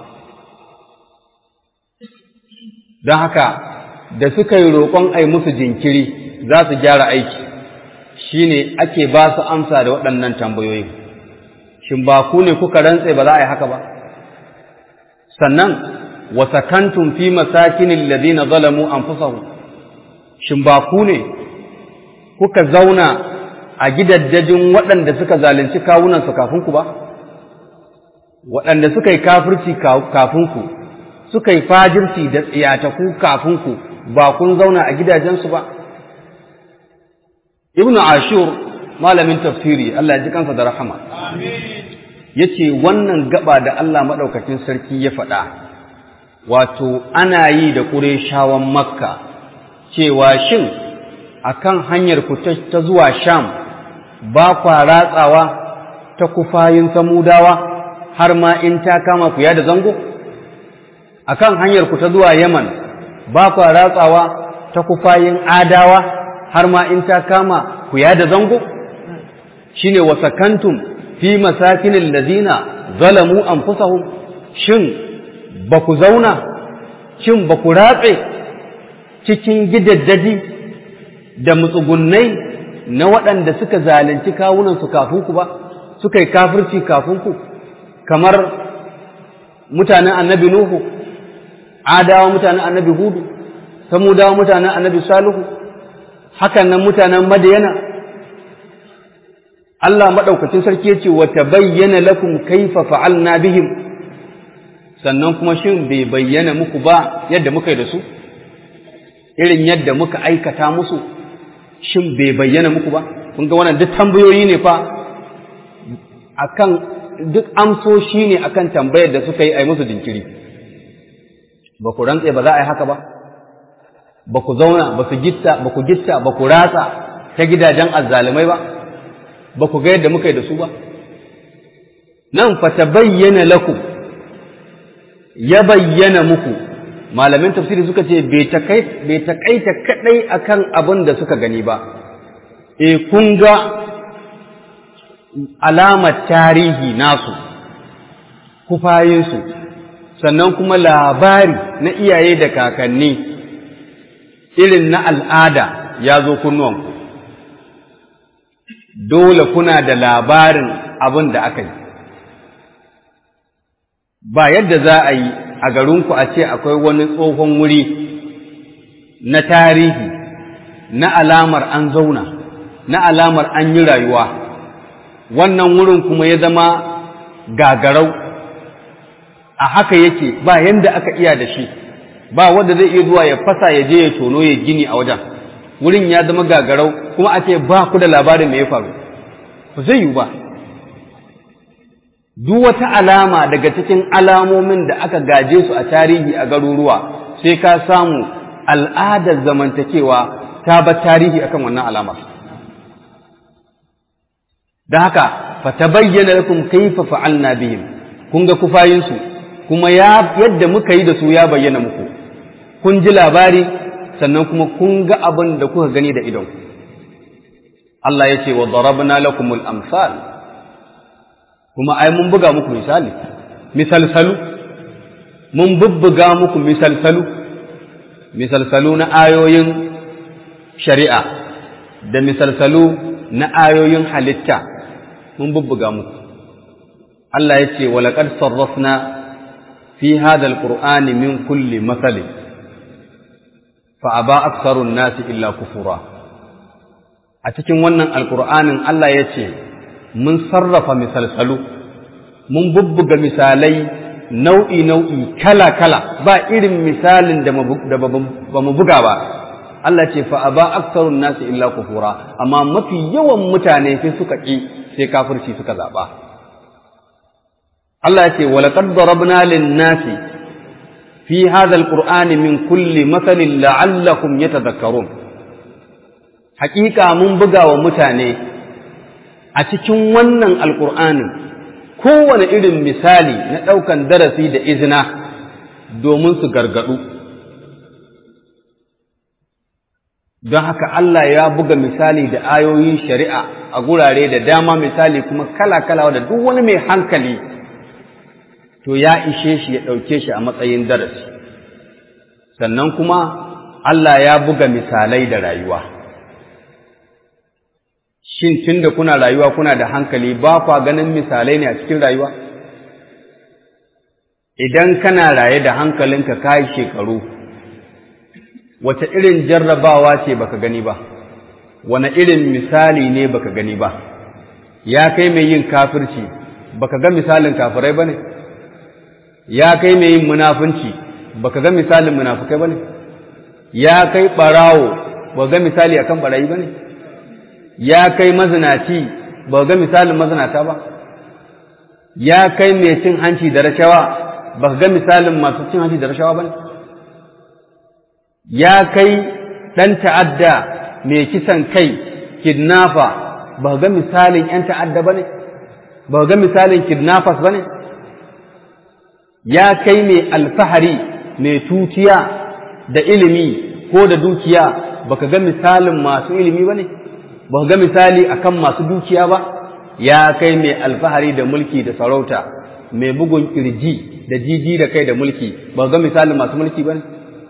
don haka da suka yi roƙon ai musu jinkiri za su gyara aiki shine ake ba su amsa da waɗannan tambayoyin shin ba ku ne kuka rantse ba za a yi haka ba sannan wa sakantum fi masakinin ladina zalamu anfusahum shin ba ku ne kuka zauna a gidaddajin waɗanda suka zalunci kawunansu kafin ku ba waɗanda suka yi kafirci kafin ku suka yi fajirci da tsiyataku kafin ku ba kun zauna a gidajensu ba ibnu ashur malamin tafsiri Allah ya ji kansa da rahama yace wannan gaba da Allah madaukakin sarki ya faɗa wato ana yi da ƙureshawan makka cewa shin akan hanyar ku ta zuwa sham ba kwa ratsawa ta kufayin samudawa har ma in ta kama ku ya da zango akan hanyar ku ta zuwa yaman ba kwa ratsawa ta kufayin adawa har ma in ta kama ku ya da zango shine wasakantum fi masakinil ladina zalamu anfusahum shin ba ku zauna shin ba ku ratse cikin gidaddaji da mutsugunnai na waɗanda suka zalunci kawunansu kafin ku ba suka yi kafirci kafin ku kamar mutanen annabi nuhu adawa mutanen annabi hudu samudawa mutanen annabi salihu hakan nan mutanen madiyana Allah maɗaukacin sarki ya ce wa bayyana lakum kaifa fa'alna bihim sannan kuma shin bai bayyana muku ba yadda muka yi da su irin yadda muka aikata musu shin bai bayyana muku ba kun ga wannan duk tambayoyi ne fa akan duk amsoshi ne akan tambayar da suka yi a musu jinkiri ba ku rantse ba za a yi haka ba ba ku zauna ba su gitta ba ku gitta ba ku ratsa ta gidajen azzalumai ba ba ku ga yadda muka yi da su ba nan fa ta bayyana lakum ya bayyana muku malamin tafsiri suka ce bai takaita kadai akan abin da suka gani ba e kun ga alamar tarihi nasu kufayinsu sannan kuma labari na iyaye da kakanni irin na al'ada ya zo kunnuwanku dole kuna da labarin abin da aka yi ba yadda za a yi a garinku a ce akwai wani tsohon wuri na tarihi na alamar an zauna na alamar an yi rayuwa wannan wurin kuma ya zama gagarau a haka yake ba yanda aka iya da shi ba wanda zai iya zuwa ya fasa ya je ya tono ya gini a wajen wurin ya zama gagarau kuma a ce ba ku da labarin me ya faru ba zai yiwu ba duk wata alama daga cikin alamomin da aka gaje su a tarihi a garuruwa sai ka samu al'adar zamantakewa ta ba tarihi akan wannan alamar da haka fa tabayyana lakum kayfa fa'alna bihim kun ga kufayinsu kuma ya yadda muka yi da su ya bayyana muku kun ji labari sannan kuma kun ga abin da kuka gani da idon Allah ya ce wa darabna lakumul amsal kuma ai mun buga muku misali misalsalu mun bubbuga muku misalsalu misalsalu na ayoyin shari'a da misalsalu na ayoyin halitta mun bubbuga muku Allah ya ce walaƙar sarrafna fi hada alƙur'ani min kulli matsali fa'aba aksarun nasi illa kufura a cikin wannan alƙur'anin Allah ya ce mun sarrafa misalsalu mun bubbuga misalai nau'i-nau'i kala-kala ba irin misalin da ba mu buga ba Allah ce fa'aba aksarun nasi illa kufura amma mafi yawan mutane sai suka ƙi sai kafirci suka zaɓa. Allah ce, walaƙar darabna lin-nasi fi hadha al-qur'ani min kulli mathalin la'allakum yatadhakkarun haƙiƙa mun buga wa mutane a cikin wannan alƙur'anin kowane irin misali na ɗaukan darasi da izina domin su gargaɗu don haka Allah ya buga misali da ayoyin shari'a a gurare da dama misali kuma kala-kala da duk wani mai hankali to ya ishe shi ya ɗauke shi a matsayin darasi sannan kuma Allah ya buga misalai da rayuwa shin tun da kuna rayuwa kuna da hankali ba kwa ganin misalai ne a cikin rayuwa idan kana raye da hankalinka ka yi shekaru wace irin jarrabawa ce baka gani ba wane irin misali ne baka gani ba ya kai mai yin kafirci baka ga misalin kafirai bane ya kai mai yin munafunci baka ga misalin munafukai bane ya kai barawo ba ga misali akan barayi bane ya kai mazinaci ba ga misalin mazinata ba ya kai mai cin hanci da rashawa ba ga misalin masu cin hanci da rashawa bane ya kai ɗan ta'adda mai kisan kai kidnafa ba ga misalin ‘yan ta'adda ba ne, ba ga misalin kidnappers ba ne, ya kai mai alfahari mai tutiya da ilimi ko da dukiya ba ka ga misalin masu ilimi ba ne, ba ga misali akan masu dukiya ba, ya kai mai alfahari da mulki da sarauta mai bugun kirji da jiji da kai da mulki ba ga misalin masu mulki ba ne.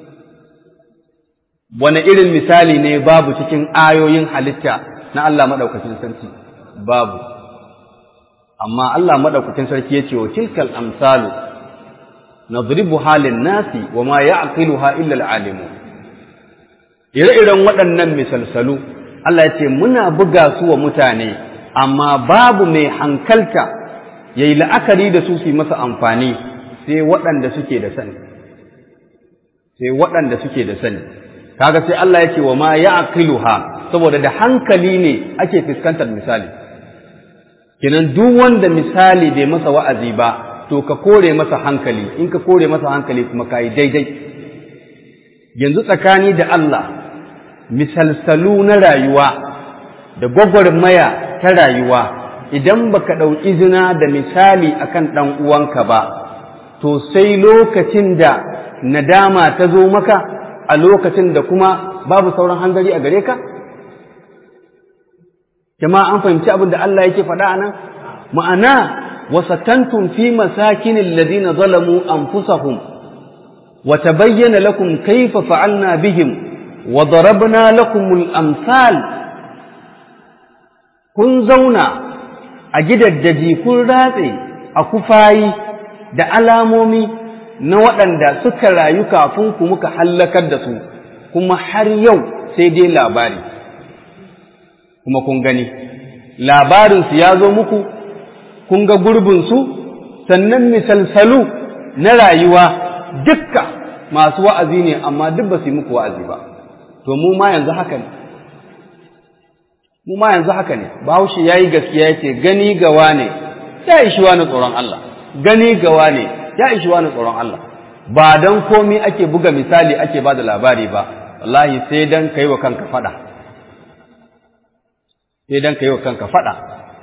wane irin misali ne babu cikin ayoyin halitta na Allah maɗaukacin sarki babu amma Allah maɗaukacin sarki ya ce wa tilkal amsalu nadribu halin nasi wa ma ya'qiluha illa al-alimu ire-iren waɗannan misalsalu Allah ya ce muna buga su wa mutane amma babu mai hankalta yayi la'akari da su su yi masa amfani sai waɗanda suke da sani sai waɗanda suke da sani kaga sai Allah yake wa ma ya'qiluha saboda da hankali ne ake fuskantar misali kenan duk wanda misali bai masa wa'azi ba to ka kore masa hankali in ka kore masa hankali kuma kai daidai yanzu tsakani da Allah misalsalu na rayuwa da gwagwarmaya ta rayuwa idan baka ɗau izina da misali akan ɗan uwanka ba to sai lokacin da nadama ta zo maka a lokacin da kuma babu sauran hangari a gare ka jama'a an fahimci abin da Allah yake faɗa a nan ma'ana wasakantum fi masakinin ladina zalamu anfusahum wa tabayyana lakum kayfa fa'alna bihim wa darabna lakumul amsal kun zauna a gidaddaji kun ratse a kufayi da alamomi na waɗanda suka rayu kafin ku muka hallakar da su kuma har yau sai dai labari kuma kun gani labarinsu ya zo muku kun ga gurbinsu sannan misalsalu na rayuwa dukka masu wa'azi ne amma duk ba su yi muku wa'azi ba to mu ma yanzu haka ne mu ma yanzu haka ne bahaushe ya yi gaskiya ya ce gani gawa ne ya ishi wani tsoron Allah gani gawa ne ya ishi wani tsoron Allah ba don komi ake buga misali ake ba da labari ba wallahi sai don ka yi wa kanka faɗa sai don ka yi wa kanka faɗa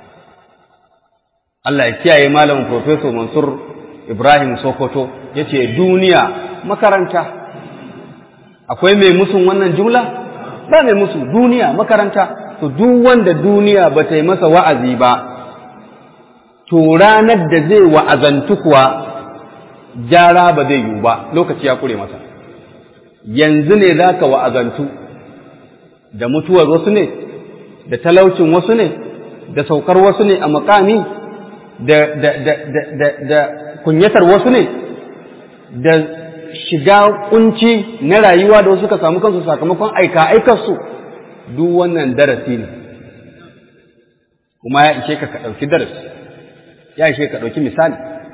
Allah ya kiyaye malamin Profesor Mansur Ibrahim Sokoto ya ce duniya makaranta akwai mai musun wannan jumla ba mai musu duniya makaranta to duk wanda duniya ba ta yi masa wa'azi ba to ranar da zai wa'azantu kuwa gyara ba zai yiwu ba lokaci ya kure masa yanzu ne za ka wa'azantu da mutuwar wasu ne da talaucin wasu ne da saukar wasu ne a makami da, da, da, da, da, da kunyatar wasu ne da shiga kunci na rayuwa da wasu suka samu kansu sakamakon aika aikarsu duk wannan darasi ne kuma ya ishe ka ka ɗauki darasi ya ishe ka ɗauki misali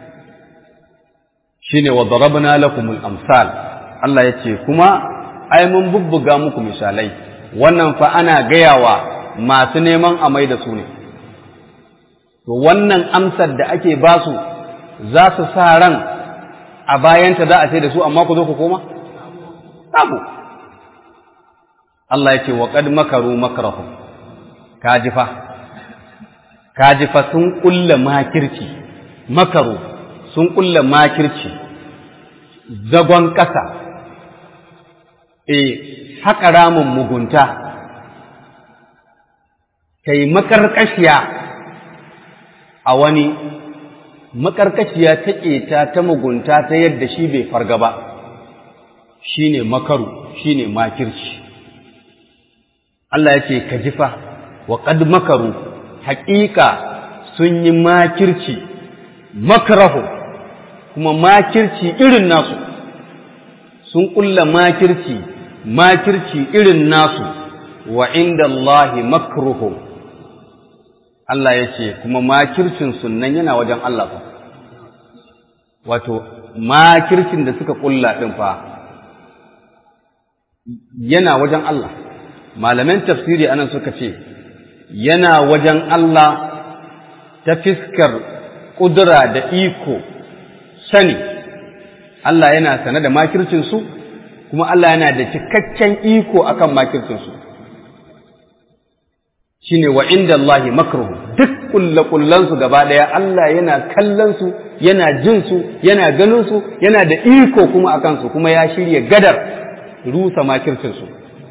shine wa darabna lakumul amsal Allah ya ce kuma ai mun bubbuga muku misalai wannan fa ana gayawa masu neman amai da su ne to wannan amsar da ake ba su za su sa ran a bayanta za a sai da su amma ku zo ku koma babu Allah ya ce wa qad makaru makrahum kajifa kajifa sun kulla makirci makaru sun kulla makirci zagon ƙasa e haƙa ramin mugunta kai makarƙashiya a wani makarƙashiya ta ƙeta ta mugunta ta yadda shi bai farga ba shine makaru shine makirci Allah ya ce ka jifa wa qad makaru haƙiƙa sun yi makirci makarahu kuma makirci irin nasu sun ƙulla makirci makirci irin nasu wa inda Allahi makruhum Allah ya ce kuma makircin sunan yana wajen Allah fa wato makircin da suka ƙulla ɗin fa yana wajen Allah malaman tafsiri anan suka ce yana wajen Allah ta fiskar ƙudura da iko sani Allah yana sane da makircinsu kuma Allah yana da cikakken iko akan makircinsu shine wa inda Allahi makruhu duk kullakullansu gaba ɗaya Allah yana kallonsu yana jinsu yana ganinsu yana da iko kuma a kansu kuma ya shirya gadar rusa makircinsu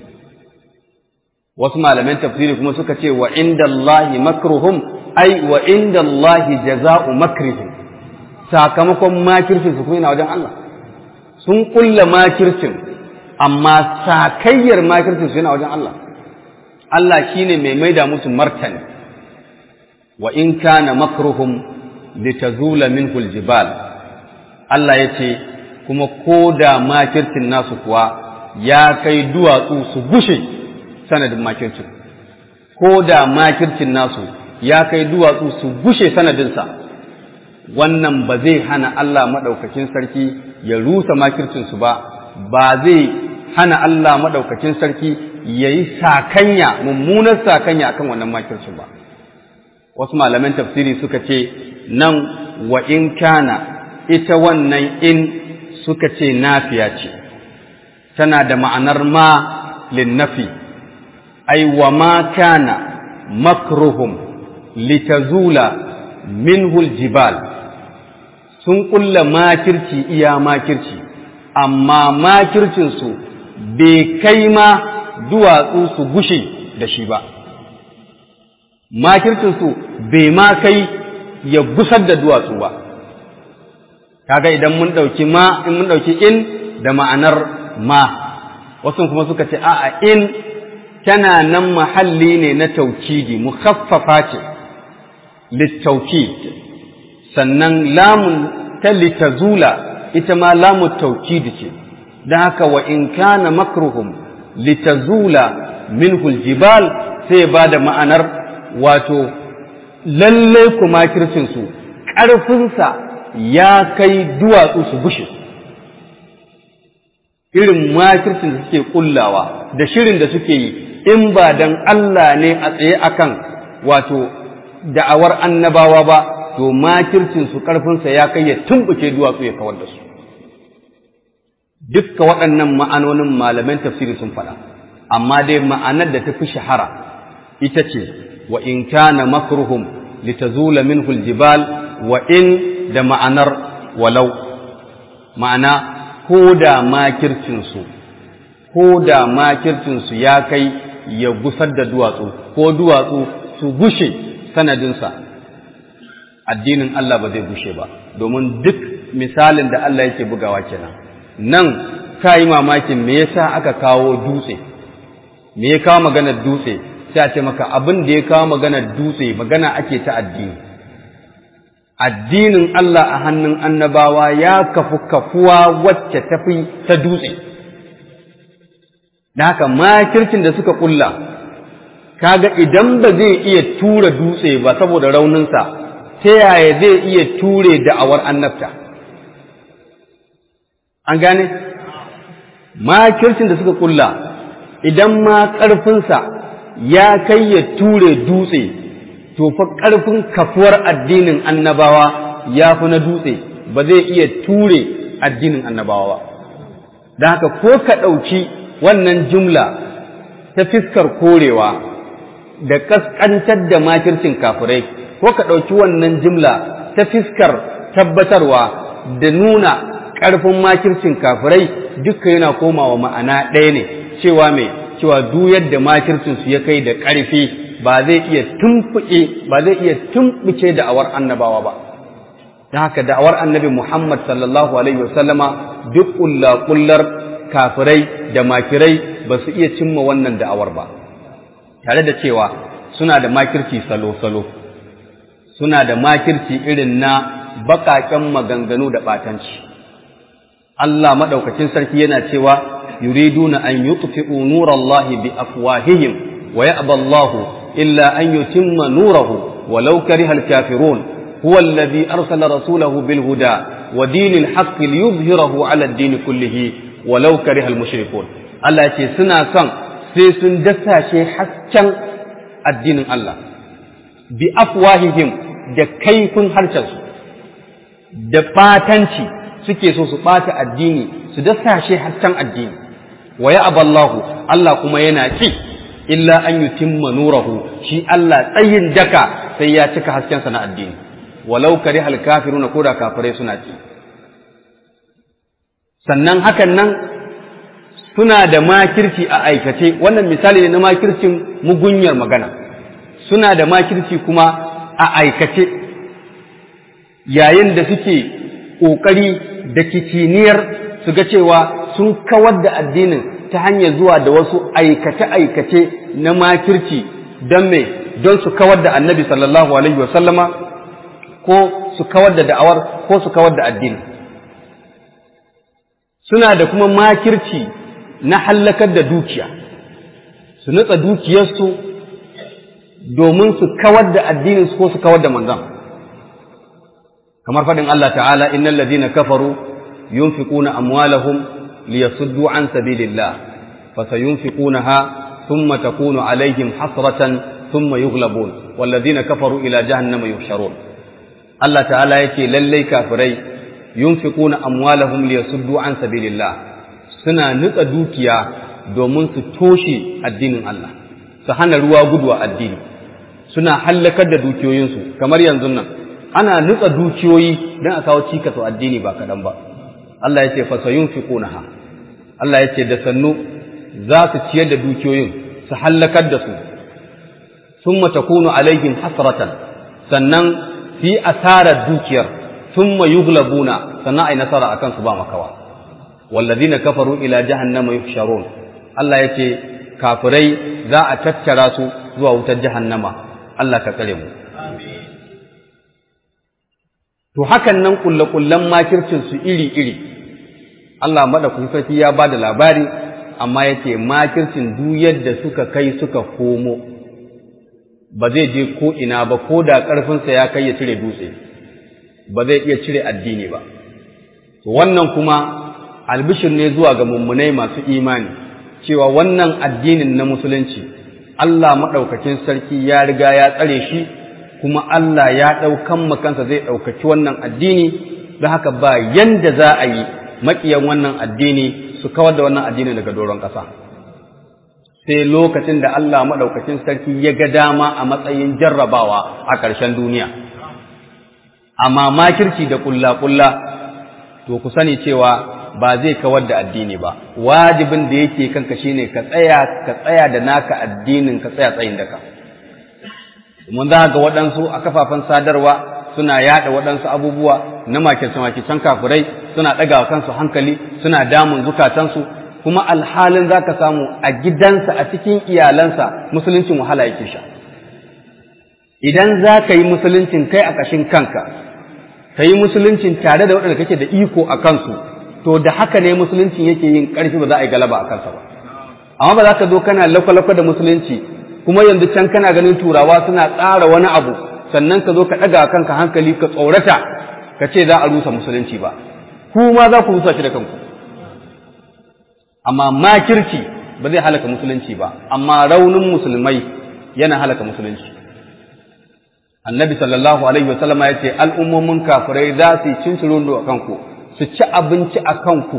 wasu malaman tafsiri kuma suka ce wa inda Allahi makruhum ai wa inda Allahi jaza'u makrihim sakamakon makircin su kuma yana wajen Allah sun kulla makircin amma sakayyar makircin su yana wajen Allah Allah shine mai maida musu martani wa in kana makruhum litazula minhu aljibal Allah yace kuma koda makircin nasu kuwa ya kai duwatsu su gushe sanadin makircin koda makircin nasu ya kai duwatsu su gushe sanadinsa wannan ba zai hana Allah maɗaukakin sarki ya rusa makircinsu ba ba zai hana Allah maɗaukacin sarki ya yi sakanya mummunar sakanya akan wannan makircin ba wasu malaman tafsiri suka ce nan wa in kana ita wannan in suka ce nafiya ce tana da ma'anar ma linnafi ai wa ma kana makruhum litazula minhul jibal sun kulla makirci iya makirci amma makircinsu bai kai ma duwatsu su gushe da shi ba makircinsu bai ma kai ya gusar da duwatsu ba kaga idan mun ɗauki ma in mun ɗauki in da ma'anar ma wasu kuma suka ce a'a in tana nan mahalli ne na taukidi mukhaffafa ce littaukid sannan lamun ta litazula ita ma lamun taukidi ce don haka wa in kana makruhum litazula minhu aljibal sai ba da ma'anar wato lalle kuma kircinsu ƙarfinsa ya kai duwatsu su gushe irin makircin da suke kullawa da shirin da suke yi in ba dan Allah ne a tsaye akan wato da'awar annabawa ba to makircin su karfinsa ya kai ya tumbuke duwatsu ya kawar da su dukka waɗannan ma'anonin malaman tafsiri sun faɗa amma dai ma'anar da ta fi shahara ita ce wa in kana makruhum litazula minhu aljibal wa in da ma'anar walau ma'ana ko da makircinsu ko da makircinsu ya kai ya gusar da duwatsu ko duwatsu su gushe sanadinsa addinin Allah ba zai gushe ba domin duk misalin da Allah yake bugawa kenan nan ka yi mamakin me yasa aka kawo dutse me ya kawo maganar dutse sai a ce maka abin da ya kawo maganar dutse magana ake ta addini addinin Allah a hannun annabawa ya kafu kafuwa wacce tafi ta dutse da haka makircin da suka kulla kaga idan ba zai iya tura dutse ba saboda rauninsa ta yaya zai iya ture da'awar annabta an gane makircin da suka kulla idan ma ƙarfinsa ya kai ya ture dutse to fa ƙarfin kafuwar addinin annabawa ya fi na dutse ba zai iya ture addinin annabawa ba da haka ko ka ɗauki wannan jumla ta fiskar korewa da ƙasƙantar da makircin kafirai ko ka ɗauki wannan jumla ta fiskar tabbatarwa da nuna ƙarfin makircin kafirai duka yana komawa ma'ana ɗaya ne cewa mai cewa duk yadda makircinsu ya kai da ƙarfi ba zai iya tumfuke ba zai iya tumbuke da'awar annabawa ba ta haka da'awar annabi Muhammad sallallahu alaihi wasallama duk kullar kafirai da makirai ba su iya cimma wannan da'awar ba tare da cewa suna da makirci salo-salo suna da makirci irin na baƙaƙen maganganu da ɓatanci Allah maɗaukacin sarki yana cewa yuriduna an yutfi'u nurallahi bi afwahihim wa ya'ba Allahu illa an yutimma nurahu walau karihal kafirun huwa alladhi arsala rasulahu bil huda wa dinil haqqi liyuzhirahu 'ala ad-din kullihi walau karihal mushrikun Allah ce suna son sai sun dasashe hasken addinin Allah bi afwahihim da kaifin harshensu da batanci suke so su ɓata addini su dasashe hasken addini wa ya aballahu Allah kuma yana ci illa an yutimma nurahu shi Allah tsayin daka sai ya cika haskensa na addini walau karihal kafiruna ko da kafirai suna ci sannan hakan nan suna da makirci a aikace wannan misali ne na makircin mugunyar magana suna da makirci kuma a aikace yayin da suke ƙoƙari da kiciniyar su ga cewa sun kawar da addinin ta hanyar zuwa da wasu aikace-aikace na makirci don me don su kawar da annabi sallallahu alaihi wasallama ko su kawar da da'awar ko su kawar da addini suna da kuma makirci na hallakar da dukiya su nutsa dukiyarsu domin su kawar da addininsu ko su kawar da manzan kamar faɗin Allah ta'ala innal ladina kafaru yunfiquna amwalahum liyasuddu an sabilillah fasayunfiqunaha thumma takunu alaihim hasratan thumma yughlabun walladhina kafaru ila jahannama yuhsharun Allah ta'ala yake lallai kafirai yunfiquna amwalahum liyasuddu an sabilillah suna nutsa dukiya domin su toshe addinin Allah su hana ruwa gudu a addini suna hallakar da dukiyoyinsu kamar yanzu nan ana nutsa dukiyoyi don a kawo cikas wa addini ba kaɗan ba Allah ya ce fasayun fi ƙunaha Allah ya ce da sannu za su ciyar da dukiyoyin su hallakar da su sun matakunu alaihim hasratan sannan su yi asarar dukiyar sun ma yughlabuna sannan a yi nasara a kansu ba makawa wallazina kafaru ila jahannama yuhsharun Allah ya ce kafirai za a tattara su zuwa wutar jahannama Allah ka tsare mu to hakan nan kullakullan makircin su iri-iri Allah madaukakin sarki ya bada labari amma yace makircin duk yadda suka kai suka komo ba zai je ko ina ba ko da ƙarfinsa ya kai ya cire dutse ba zai iya cire addini ba to wannan kuma albishir ne zuwa ga mummunai masu imani cewa wannan addinin na musulunci Allah maɗaukakin sarki ya riga ya tsare shi kuma Allah ya ɗaukan makansa zai ɗaukaki wannan addini don haka ba yanda za a yi maƙiyan wannan addini su kawar da wannan addini daga doron ƙasa sai lokacin da Allah maɗaukakin sarki ya ga dama a matsayin jarrabawa a ƙarshen duniya amma makirci da ƙulla-ƙulla to ku sani cewa ba zai kawar da addini ba wajibin da yake kanka shine ka tsaya ka tsaya da naka addinin ka tsaya tsayin daka mun za ga waɗansu a kafafen sadarwa suna yaɗa waɗansu abubuwa na makirce makircen kafirai suna ɗaga kansu hankali suna damun zukatansu kuma alhalin za ka samu a gidansa a cikin iyalansa musuluncin wahala yake sha idan za ka yi musuluncin kai a ƙashin kanka ka yi musuluncin tare da waɗanda kake da iko a kansu to da haka ne musulunci yake yin ƙarfi ba za a yi galaba a kansa ba amma ba za ka zo kana lakwalakwa da musulunci kuma yanzu can kana ganin turawa suna tsara wani abu sannan ka zo ka ɗaga kanka hankali ka tsorata ka ce za a rusa musulunci ba ku ma za ku rusa shi da kanku amma makirci ba zai halaka musulunci ba amma raunin musulmai yana halaka musulunci annabi sallallahu alaihi wasallam ya ce al'ummomin kafirai za su yi cincirundo a kanku su ci abinci a kanku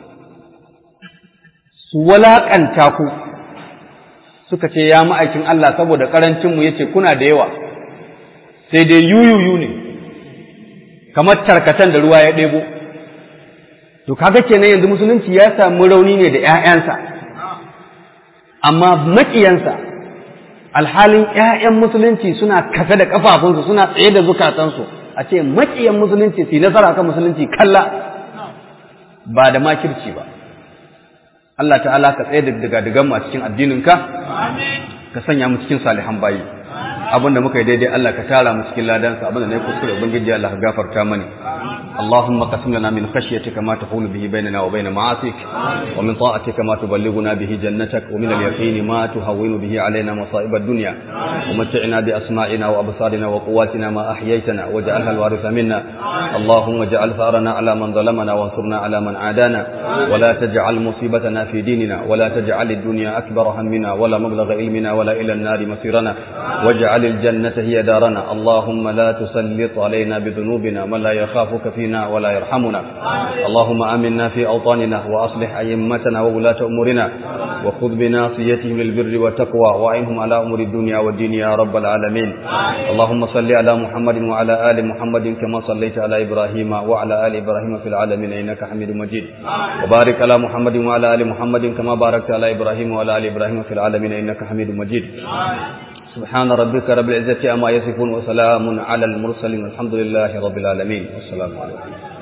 su walaƙanta ku suka ce ya ma'aikin Allah saboda ƙarancinmu ya ce kuna da yawa sai dai yuyuyu ne kamar tarkatan da ruwa ya ɗebo to kaga kenan yanzu musulunci ya samu rauni ne da ‘ya'yansa amma maƙiyansa alhalin ‘ya'yan musulunci suna kafe da ƙafafunsu suna tsaye da zukatansu a ce maƙiyan musulunci su yi nasara kan musulunci kalla ba da makirci ba Allah ta'ala ka tsaye da daga mu a cikin addininka ka sanya mu cikin salihan bayi abinda muka yi daidai Allah ka tara mu cikin ladansa abinda na yi kuskure ubangiji Allah ka gafarta mani اللهم قسم لنا من خشيتك ما تحول به بيننا وبين معاصيك ومن طاعتك ما تبلغنا به جنتك ومن اليقين ما تهون به علينا مصائب الدنيا ومتعنا بأسماعنا وأبصارنا وقواتنا ما أحييتنا واجعلها الوارث منا اللهم اجعل ثارنا على من ظلمنا وانصرنا على من عادانا ولا تجعل مصيبتنا في ديننا ولا تجعل الدنيا أكبر همنا ولا مبلغ علمنا ولا إلى النار مصيرنا واجعل الجنة هي دارنا اللهم لا تسلط علينا بذنوبنا من لا يخافك في فينا ولا يرحمنا اللهم آمنا في أوطاننا وأصلح أئمتنا وولاة أمورنا وخذ بناصيتهم للبر والتقوى وأعنهم على أمور الدنيا والدين يا رب العالمين اللهم صل على محمد وعلى آل محمد كما صليت على إبراهيم وعلى آل إبراهيم في العالمين إنك حميد مجيد وبارك على محمد وعلى آل محمد كما باركت على إبراهيم وعلى آل إبراهيم في العالمين إنك حميد مجيد سبحان ربك رب العزة أما يصفون وسلام على المرسلين والحمد لله رب العالمين والسلام عليكم